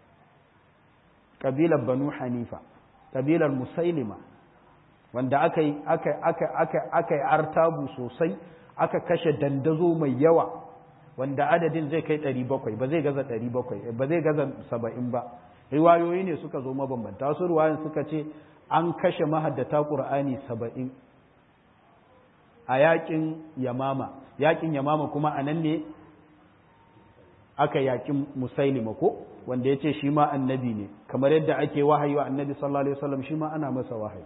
kabilar banu hanifa kabilar musailima wanda aka yi aka aka aka aka yi artabu sosai aka kashe dandazo mai yawa wanda adadin zai kai 700 ba zai gaza 700 ba zai gaza 70 ba riwayoyi ne suka zo mabambanta wasu riwayoyin suka ce an kashe mahaddata qur'ani 70 a yakin yamama yakin yamama kuma anan ne aka yakin musailima ko wanda ya ce shi ma annabi ne kamar yadda ake wahayi wa annabi sallallahu alaihi wasallam shi ma ana masa wahayi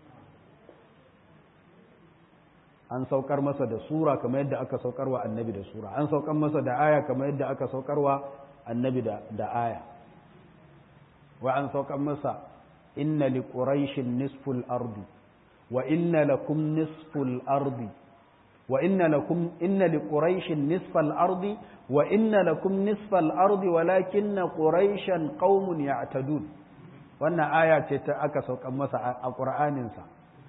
an saukar masa da sura kamar yadda aka saukar wa annabi da sura an saukar masa da aya kamar yadda aka saukar wa annabi da, da aya wa an saukar masa inna li quraishin nisful ardi wa inna lakum nisful ardi wa inna lakum inna li quraishin nisfal ardi wa inna lakum nisfal ardi walakinna quraishan qaumun ya'tadun wannan aya ce ta aka saukan masa a qur'anin sa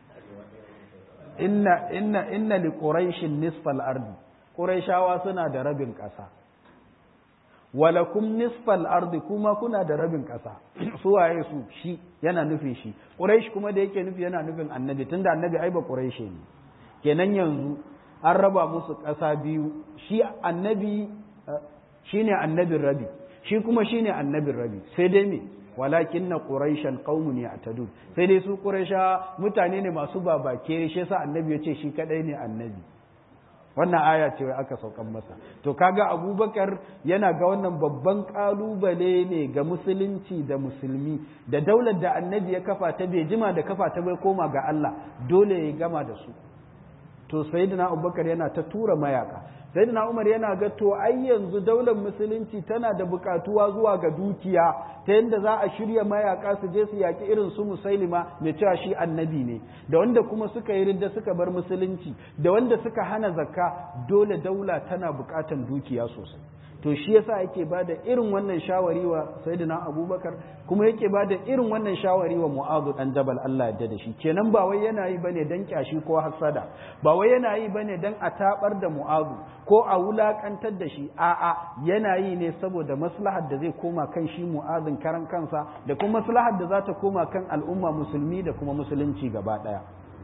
inna inna inna li quraishin nisfal ardi quraishawa suna da rabin ƙasa walakum nisfal ardi kuma kuna da rabin ƙasa su waye su shi yana nufin shi quraish kuma da yake nufi yana nufin annabi tunda annabi ai ba quraish ne kenan yanzu an raba musu ƙasa biyu shi annabi shine annabin rabi shi kuma shine annabin rabi sai dai me walakin na quraishan qaumun ya'tadun sai dai su quraisha mutane ne masu babake shi yasa annabi ya ce shi kadai ne annabi wannan aya ce wai aka saukan masa to kaga abubakar yana ga wannan babban kalubale ne ga musulunci da musulmi da daular da annabi ya kafa ta bai jima da kafa ta bai koma ga Allah dole ya gama da su to sayyidina abubakar yana ta tura mayaka sayyidina umar yana ga to ai yanzu daular musulunci tana da bukatuwa zuwa ga dukiya ta yadda za a shirya mayaka su je su yaki irin su musailima mai cewa shi annabi ne da wanda kuma suka yi ridda suka bar musulunci da wanda suka hana zakka dole daula tana bukatan dukiya sosai to shi yasa yake bada irin wannan shawari wa sayyidina abubakar kuma yake bada irin wannan shawari wa mu'adhu dan jabal Allah ya da shi kenan ba wai yana yi bane dan kyashi ko hasada ba wai yana yi bane dan a tabar da mu'adhu ko a wulakantar da shi a'a yana yi ne saboda maslahar da zai koma kan shi mu'adhin karan kansa da kuma maslahar da za ta koma kan al'umma musulmi da kuma musulunci gaba daya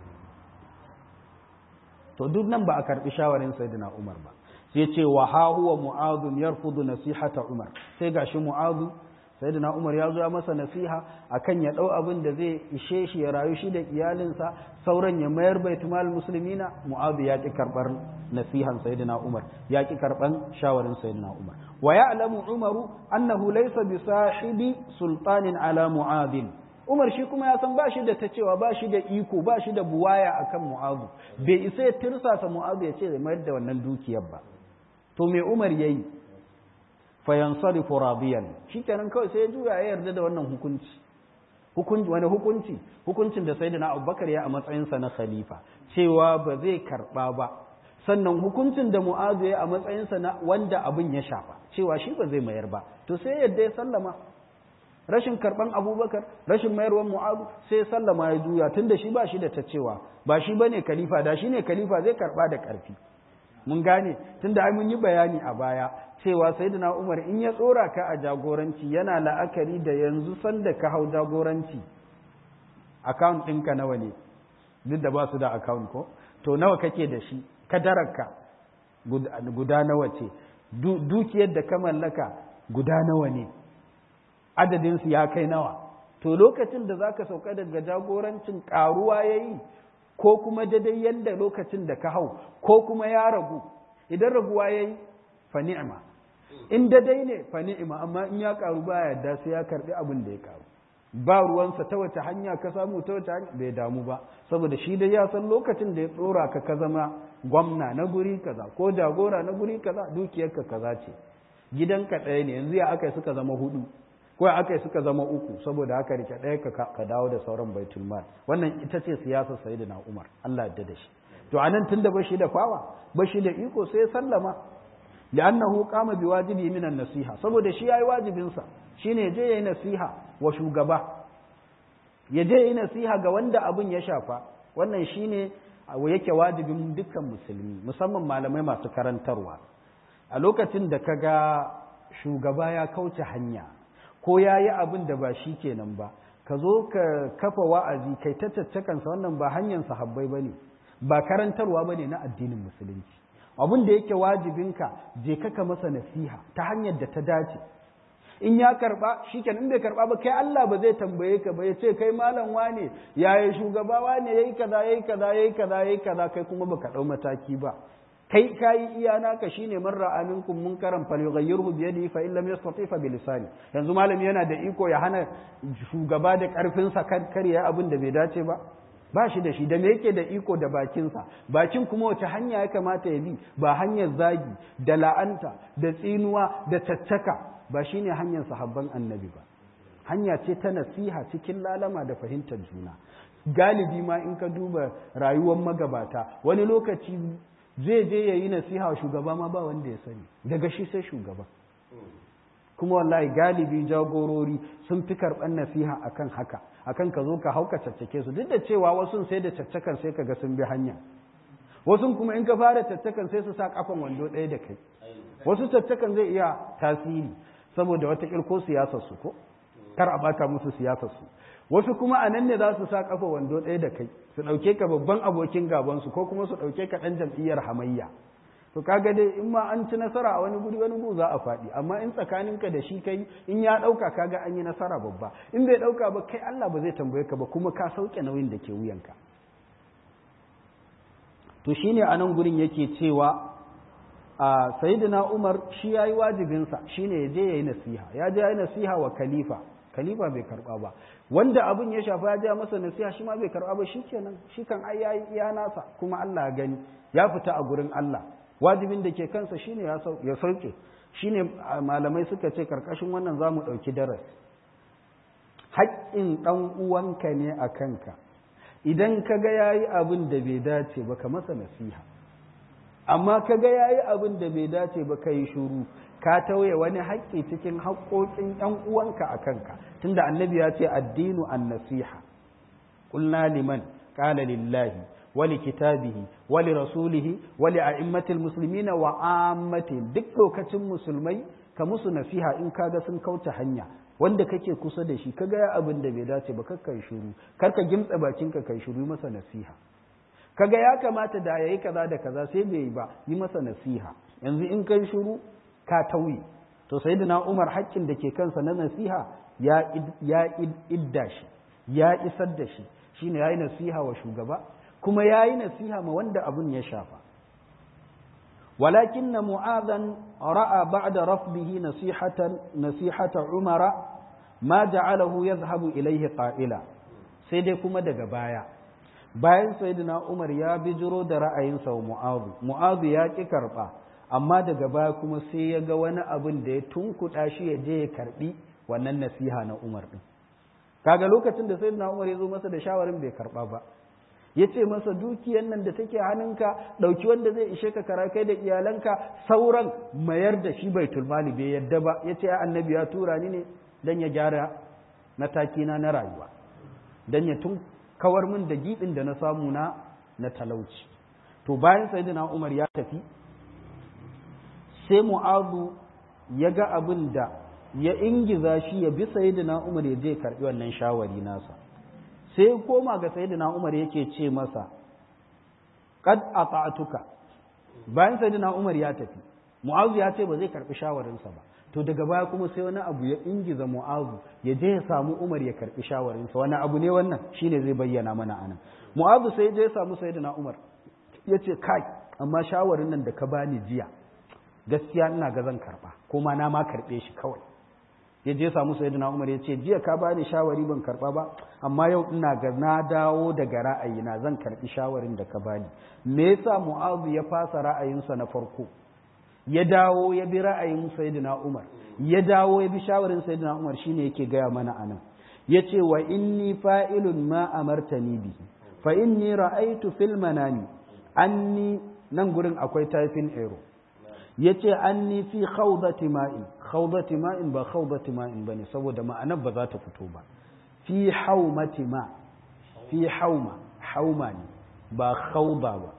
to duk nan ba a karbi shawarin sayyidina Umar ba sai ce wa ha huwa mu'adhu yarfudu nasihata umar sai gashi mu'adhu sayyidina umar ya zo ya masa nasiha akan ya dau abin da zai ishe shi ya rayu shi da iyalinsa sauran ya mayar baitulmal muslimina mu'adhu ya ki karbar nasihan sayyidina umar ya ki karban shawarin sayyidina umar wa ya'lamu umaru annahu laysa bi sahibi sultanin ala mu'adhin Umar shi kuma ya san ba shi da ta cewa ba shi da iko ba shi da buwaya akan mu'adhu bai isa ya tirsasa mu'adhu ya ce zai mayar da wannan dukiyar ba to me Umar yayi fa yansarifu radiyan shikenan kawai sai ya juya ya yarda da wannan hukunci hukunci wani hukunci hukuncin da sayyidina Abubakar ya a matsayin sa na khalifa cewa ba zai karba ba sannan hukuncin da Mu'adh ya a matsayin sa na wanda abin ya shafa cewa shi ba zai mayar ba to sai yadda ya sallama rashin karban Abubakar rashin mayarwar Mu'adh sai sallama ya juya tunda shi ba shi da ta cewa ba shi bane khalifa da shi ne khalifa zai karba da karfi mun gane tunda ai mun yi bayani a baya cewa sayyidina Umar in ya tsora ka a jagoranci yana la'akari da yanzu sanda ka hau jagoranci account ɗinka nawa ne duk da ba su da account ko to nawa kake da shi kadararka guda nawa ce dukiyar da ka mallaka guda nawa ne adadinsu ya kai nawa to lokacin da zaka sauka daga jagorancin karuwa yayi ko kuma daidai yadda lokacin da ka hau ko kuma ya ragu idan raguwa ya yi fa ni'ima in daidai ne fa ni'ima amma in ya karu ba yadda sai ya karbi abin da ya karu ba ruwansa ta wace hanya ka samu ta wace hanya bai damu ba saboda shi dai ya san lokacin da ya tsora ka ka zama gwamna na guri kaza ko jagora na guri kaza dukiyarka kaza ce gidanka ɗaya ne yanzu ya aka suka zama hudu ko aka suka zama uku saboda haka rike ɗaya ka dawo da sauran baitul mal wannan ita ce siyasar sayyidina Umar Allah ya da shi to anan tunda bashi da fawa bashi da iko sai sallama li'annahu qama biwajibi min an-nasiha saboda shi yayi wajibin sa shine je yayi nasiha wa shugaba ya je yayi nasiha ga wanda abun ya shafa wannan shine yake wajibin dukkan musulmi musamman malamai masu karantarwa a lokacin da kaga shugaba ya kauce hanya ko ya yi abin da ba shi kenan ba ka zo ka kafa wa'azi kai ta caccakansa wannan ba hanyar sahabbai ba ne ba karantarwa ba ne na addinin musulunci abin da yake wajibinka je ka masa nasiha ta hanyar da ta dace in ya karba shikenan in bai karba ba kai Allah ba zai tambaye ka ba ya ce kai malam wane yayi shugaba wane yayi kaza yayi kaza yayi kaza yayi kaza kai kuma baka dau mataki ba kai kayi iya naka shine man ra'a minkum munkaran falyughayyirhu bi yadihi fa in lam yastati fa bi lisani yanzu malami yana da iko ya hana shugaba da karfin sa kan kariya abin da bai dace ba ba shi da shi da me yake da iko da bakinsa bakin kuma wace hanya ya kamata ya bi ba hanyar zagi da la'anta da tsinuwa da caccaka ba shine hanyar sahabban annabi ba hanya ce ta nasiha cikin lalama da fahimtar juna galibi ma in ka duba rayuwar magabata wani lokaci zai je ya yi nasiha wa shugaba ma ba wanda ya sani daga shi sai shugaba kuma wallahi galibi jagorori sun fi karɓar nasiha akan haka akan ka zo ka hauka caccake su duk da cewa wasu sai da caccakan sai ka ga sun bi hanya wasu kuma in ka fara caccakan sai su sa kafan wando ɗaya da kai wasu caccakan zai iya tasiri saboda wata ko siyasar su ko kar a bata musu siyasar su wasu kuma a nan ne za su sa kafa wando ɗaya da kai su ɗauke ka babban abokin gaban su ko kuma su ɗauke ka ɗan jam'iyyar hamayya to kaga dai in ma an ci nasara a wani guri wani gu za a faɗi amma in tsakaninka da shi kai in ya ɗauka kaga an yi nasara babba in bai ɗauka ba kai Allah ba zai tambaye ka ba kuma ka sauke nauyin da ke wuyanka to shine a nan gurin yake cewa a sayyidina Umar shi yayi wajibinsa shine ya je yayi nasiha ya je yayi nasiha wa khalifa khalifa bai karba ba wanda abin ya shafa ya ja masa nasiha shi ma bai karba ba shikenan shi kan ai yayi iya nasa kuma Allah ya gani ya fita a gurin Allah wajibin da ke kansa shine ya sauke shine malamai suka ce karkashin wannan zamu dauki darasi haƙƙin ɗan uwanka ne a kanka idan ka ga yayi abin da bai dace ba ka masa nasiha amma ka ga yayi abin da bai dace ba ka yi shuru ka tauye wani haƙƙi cikin haƙƙoƙin ɗan uwanka a kanka tunda annabi ya ce addinu an nasiha qulna liman qala lillahi wali kitabihi wali rasulihi wali a'immatil muslimina wa ammatihim duk lokacin musulmai ka musu nasiha in kaga sun kauce hanya wanda kake kusa da shi kaga ya abin da bai dace ba kakkai shiru kar ka gimtsa bakinka kai shiru masa nasiha kaga ya kamata da yayi kaza da kaza sai bai yi ba yi masa nasiha yanzu in kai shiru ka tauye to sayyidina Umar haƙƙin da ke kansa na nasiha ya ya idda shi ya isar da shi shine yayi nasiha wa shugaba kuma yayi nasiha ma wanda abun ya shafa ولكن معاذا راى بعد رفضه نصيحه نصيحه عمر ما جعله يذهب اليه قائلا sai dai kuma daga baya bayan sayyidina Umar ya bijiro da ra'ayinsa wa Mu'adh Mu'adh ya ki karba amma daga baya kuma sai ya ga wani abin da ya tunkuɗa shi ya je ya karbi wannan nasiha na Umar din kaga lokacin da sayyidina Umar ya zo masa da shawarin bai karba ba ya ce masa dukiyan nan da take hannunka ɗauki wanda zai ishe ka kara kai da iyalanka sauran mayar da shi bai tulmali bai yadda ba ya ce annabi ya tura ni ne don ya gyara na takina na rayuwa don ya tun kawar min da giɗin da na samu na na talauci to bayan sayyidina umar ya tafi sai mu'azu ya ga abin da ya ingiza shi ya bi sayyidina umar ya je karɓi wannan shawari nasa sai koma ga sayyidina Umar yake ce masa qad ata'tuka bayan sayyidina Umar ya tafi Mu'azu ya ce ba zai karbi shawarinsa ba to daga baya kuma sai wani abu ya ingiza Mu'azu ya je ya samu Umar ya karbi shawarinsa wani abu ne wannan shine zai bayyana mana anan Mu'azu sai je ya samu sayyidina Umar ya ce kai amma shawarin nan da ka bani jiya gaskiya ina ga zan karba kuma na ma karbe shi kawai ya je samu sayyidina Umar ya ce jiya ka bani shawari ban karba ba amma yau ina ga na dawo daga ra'ayina zan karbi shawarin da ka bani me yasa Mu'adh ya fasa ra'ayinsa na farko ya dawo ya bi ra'ayin sayyidina Umar ya dawo ya bi shawarin sayyidina Umar shine yake gaya mana anan yace wa inni fa'ilun ma amartani bihi fa inni ra'aytu fil manami anni nan gurin akwai typing error yace anni fi khawdati ma'in khawdati ma'in ba khawdati ma'in bane saboda ma'anar ba za ta fito ba fi haumati ma fi hauma hauma ne ba khawda ba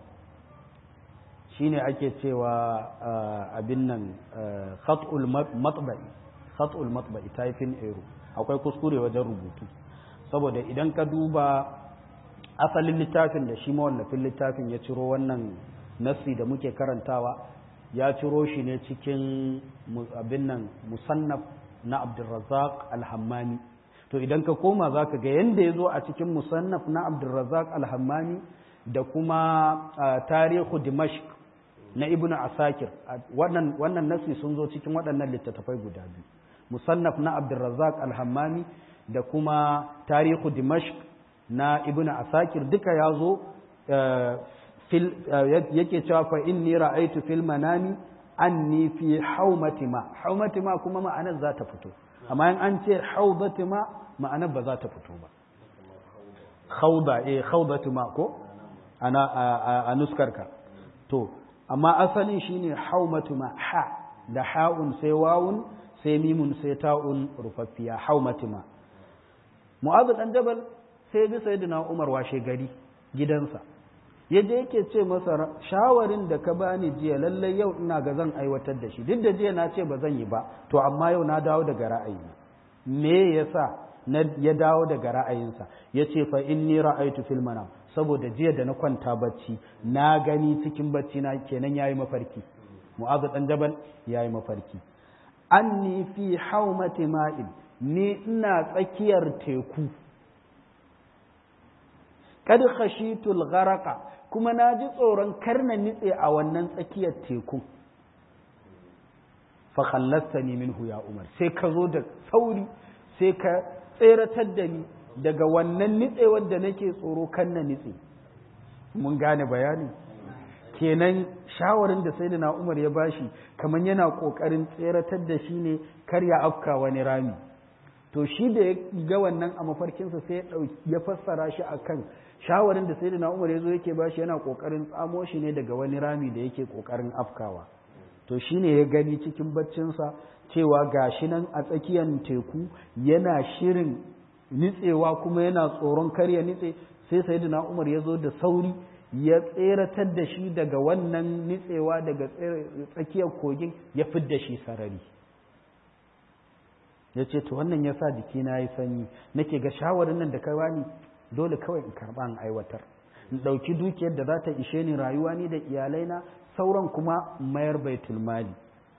shine ake cewa abin nan khat'ul matba'i khat'ul matba'i typing error akwai kuskure wajen rubutu saboda idan ka duba asalin littafin da shi mawallafin littafin ya ciro wannan nasi da muke karantawa ya ciro shi ne cikin abin nan musannaf na abdulrazak alhammani to idan ka koma za ka ga yadda ya zo a cikin musannaf na abdulrazak alhammani da kuma tarihu dimashq na ibnu asakir wannan wannan nasi sun zo cikin waɗannan littattafai guda biyu musannaf na abdulrazak alhammani da kuma tarihu dimashq na ibnu asakir duka ya zo yake cewa fa inni ra'aytu fil manami anni fi haumati ma haumati ma kuma ma'anar za ta fito amma in an ce haudati ma ma'anar ba za ta fito ba khauda eh khaudati ma ko ana a nuskarka to amma asalin shine haumatu ma ha da ha'un sai wawun sai mimun sai ta'un rufaffiya haumati ma mu'adh dan jabal sai bi sayyidina umar washe gari gidansa yaje yake ce masa shawarin da ka bani jiya lallai yau ina ga zan aiwatar da shi duk da jiya na ce ba zan yi ba to amma yau na dawo daga ra'ayina me yasa na ya dawo daga ra'ayinsa ya ce fa inni ra'aitu fil manam saboda jiya da na kwanta bacci na gani cikin bacci na kenan yayi mafarki mu'azu dan jabal yayi mafarki anni fi haumati ma'in ni ina tsakiyar teku kad khashitul gharaqa kuma na ji tsoron karna nitse a wannan tsakiyar teku fa khallastani minhu ya umar sai ka zo da sauri sai ka tseratar da ni daga wannan nitsewar da nake tsoro kan na nitse mun gane bayani kenan shawarin da sai na umar ya bashi kamar yana kokarin tseratar da shi ne kar ya afka wani rami to shi da ya ga wannan a mafarkinsa sai ya fassara shi akan shawarin da sai na umar ya zo yake bashi yana kokarin tsamo shi ne daga wani rami da yake kokarin afkawa to shi ne ya gani cikin baccinsa cewa gashi nan a tsakiyar teku yana shirin nitsewa kuma yana tsoron karya nitse sai sayyidina umar ya zo da sauri ya tseratar da shi daga wannan nitsewa daga tsakiyar kogin ya fidda shi sarari ya ce to wannan ya sa jikina ya sanyi nake ga shawarin nan da ka bani dole kawai in karɓa in aiwatar in ɗauki dukiyar da za ta ishe ni rayuwa ni da iyalaina sauran kuma mayar baitul mali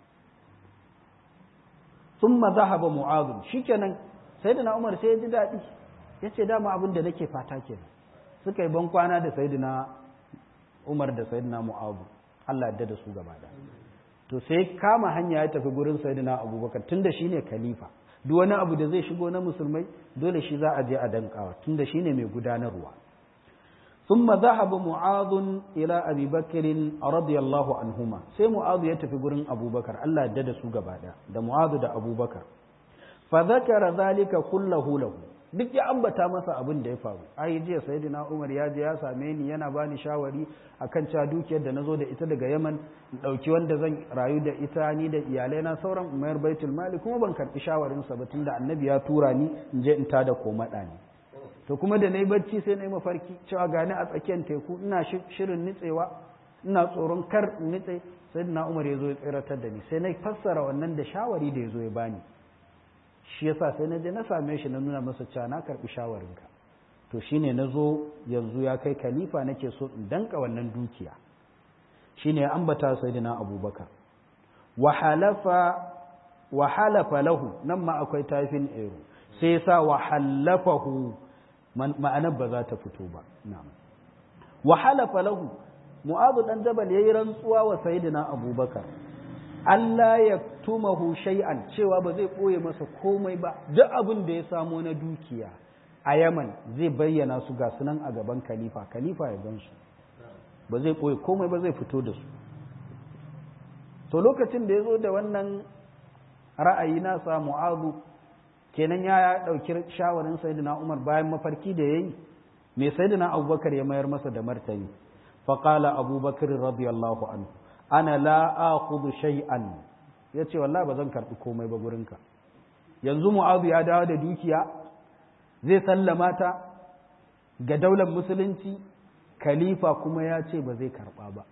thumma zahaba mu'adh shikenan sayyidina umar sai ya ji daɗi yace dama abin da nake fata kenan suka yi ban kwana da sayyidina umar da sayyidina mu'adh Allah ya da su gaba da to sai kama hanya ya tafi gurin sayyidina abubakar tunda shine khalifa duk wani abu da zai shigo na musulmai dole shi za a je a dankawa tunda shine mai gudanarwa ثم ذهب معاذ إلى أبي بكر رضي الله عنهما سي معاذ يتفي قرن أبو بكر الله دد سوق بعد ده معاذ ده أبو بكر فذكر ذلك كله له duk ya ambata masa abin da ya faru ai jiya sayyidina Umar ya je ya same ni yana bani shawari akan cewa dukiyar da nazo da ita daga Yaman in dauki wanda zan rayu da ita ni da iyalai na sauran umayar baitul mali kuma ban karbi shawarin sa ba tunda annabi ya tura ni in je in tada komada ne to kuma da na yi bacci sai na yi mafarki cewa gani a tsakiyar teku ina shirin nitsewa ina tsoron kar in nitse sai na umar ya zo ya tsiratar da ni sai na fassara wannan da shawari da ya zo ya bani shi yasa sai na je na same shi na nuna masa cewa na karbi shawarinka to shine na zo yanzu ya kai khalifa nake so in danka wannan dukiya shine ya ambata sayyidina abubakar wa halafa wa halafa lahu nan ma akwai tafin ero sai sa wa halafahu ma'anar ba za ta fito ba wa halafa lahu mu'adhu dan jabal yayi rantsuwa wa sayyidina abubakar Allah ya tumahu shay'an cewa ba zai ɓoye masa komai ba duk abin da ya samo na dukiya a Yaman zai bayyana su ga sunan a gaban khalifa khalifa ya gan su ba zai ɓoye komai ba zai fito da su to lokacin da ya zo da wannan ra'ayi nasa mu'azu kenan ya ɗauki shawarin sayyidina Umar bayan mafarki da yayi me sayyidina Abubakar ya mayar masa da martani faqala Abubakar radiyallahu anhu ana la akhudhu shay'an yace wallahi ba zan karbi komai ba gurinka yanzu mu'azu ya dawo da dukiya zai sallama ta ga daular musulunci khalifa kuma ya ce ba zai karba ba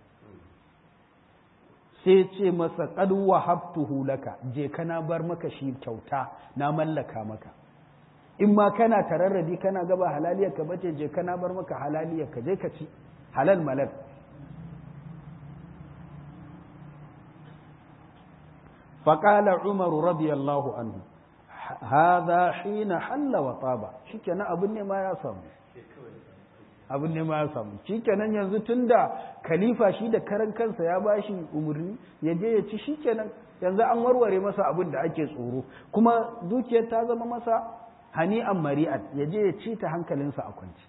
sai ce masa qad wahabtuhu laka je kana bar maka shi kyauta na mallaka maka in ma kana tararradi kana gaba halaliyar ka bace je kana bar maka halaliyar ka je ka ci halal malal فقال عمر رضي الله عنه هذا حين حل وطاب shikenan abin ne ma ya samu abin ne ma ya samu shikenan yanzu tunda khalifa shi da karan kansa ya bashi umurni ya je ya ci shikenan yanzu an warware masa abin da ake tsoro kuma dukiyar ta zama masa hani'an mari'an ya je ya ci ta hankalinsa a kwanci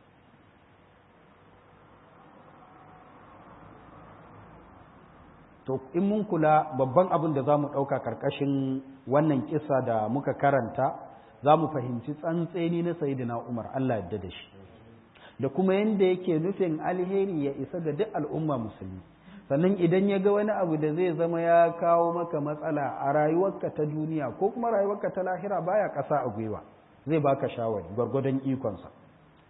to in mun kula babban abin da za mu ɗauka ƙarƙashin wannan kisa da muka karanta za mu fahimci tsantseni na sayidina umar allah yadda da shi da kuma yadda yake nufin alheri ya isa ga duk al'umma musulmi sannan idan ya ga wani abu da zai zama ya kawo maka matsala a rayuwarka ta duniya ko kuma rayuwarka ta lahira baya ƙasa a gwiwa zai baka shawari gwargwadon ikonsa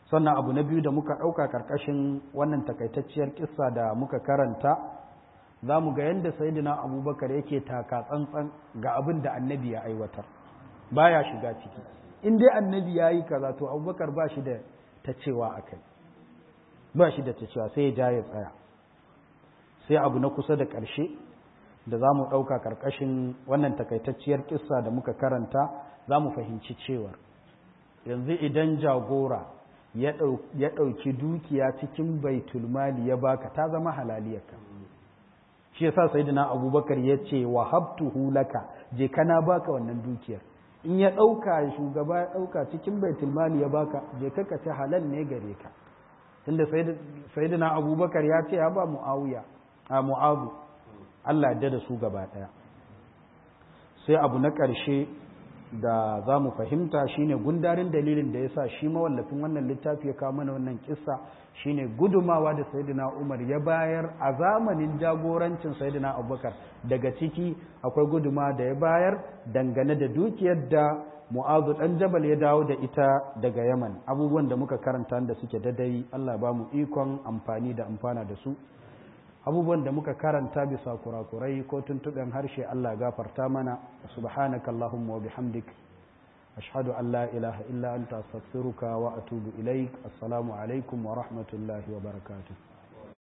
sannan abu na biyu da muka ɗauka ƙarƙashin wannan takaitacciyar kissa da muka karanta za mu ga yadda sayidina abubakar yake taka tsantsan ga abin da annabi ya aiwatar baya shiga ciki in dai annabi ya yi kaza to abubakar ba shi da ta cewa a kai ba shi da ta cewa sai ya ja ya tsaya sai abu na kusa da ƙarshe da za mu ɗauka ƙarƙashin wannan takaitacciyar kissa da muka karanta za mu fahimci cewar yanzu idan jagora ya ɗauki dukiya cikin baitulmali ya baka ta zama halaliyarka shi yasa sayyidina abubakar ya ce wa habtuhu laka je kana baka wannan dukiyar in ya ɗauka shugaba ya ɗauka cikin baitulmali ya baka je ka ce halal ne gare ka tunda sayyidina abubakar ya ce ya ba muawiya a mu'azu Allah ya da su gaba ɗaya sai abu na ƙarshe da za mu fahimta shine gundarin dalilin da ya sa shi mawallafin wannan littafi ya kawo mana wannan kissa shine gudumawa da sayyidina Umar ya bayar a zamanin jagorancin sayyidina Abubakar daga ciki akwai guduma da ya bayar dangane da dukiyar da Mu'azu dan Jabal ya dawo da ita daga Yaman abubuwan da muka karanta da suke dadai Allah ba mu ikon amfani da amfana da su abubuwan da muka karanta bisa kurakurai ko tuntuɓen harshe Allah gafarta mana subhanaka Allahumma wa bihamdik ashhadu an la ilaha illa anta astaghfiruka wa atubu ilaik assalamu alaikum wa rahmatullahi wa barakatuh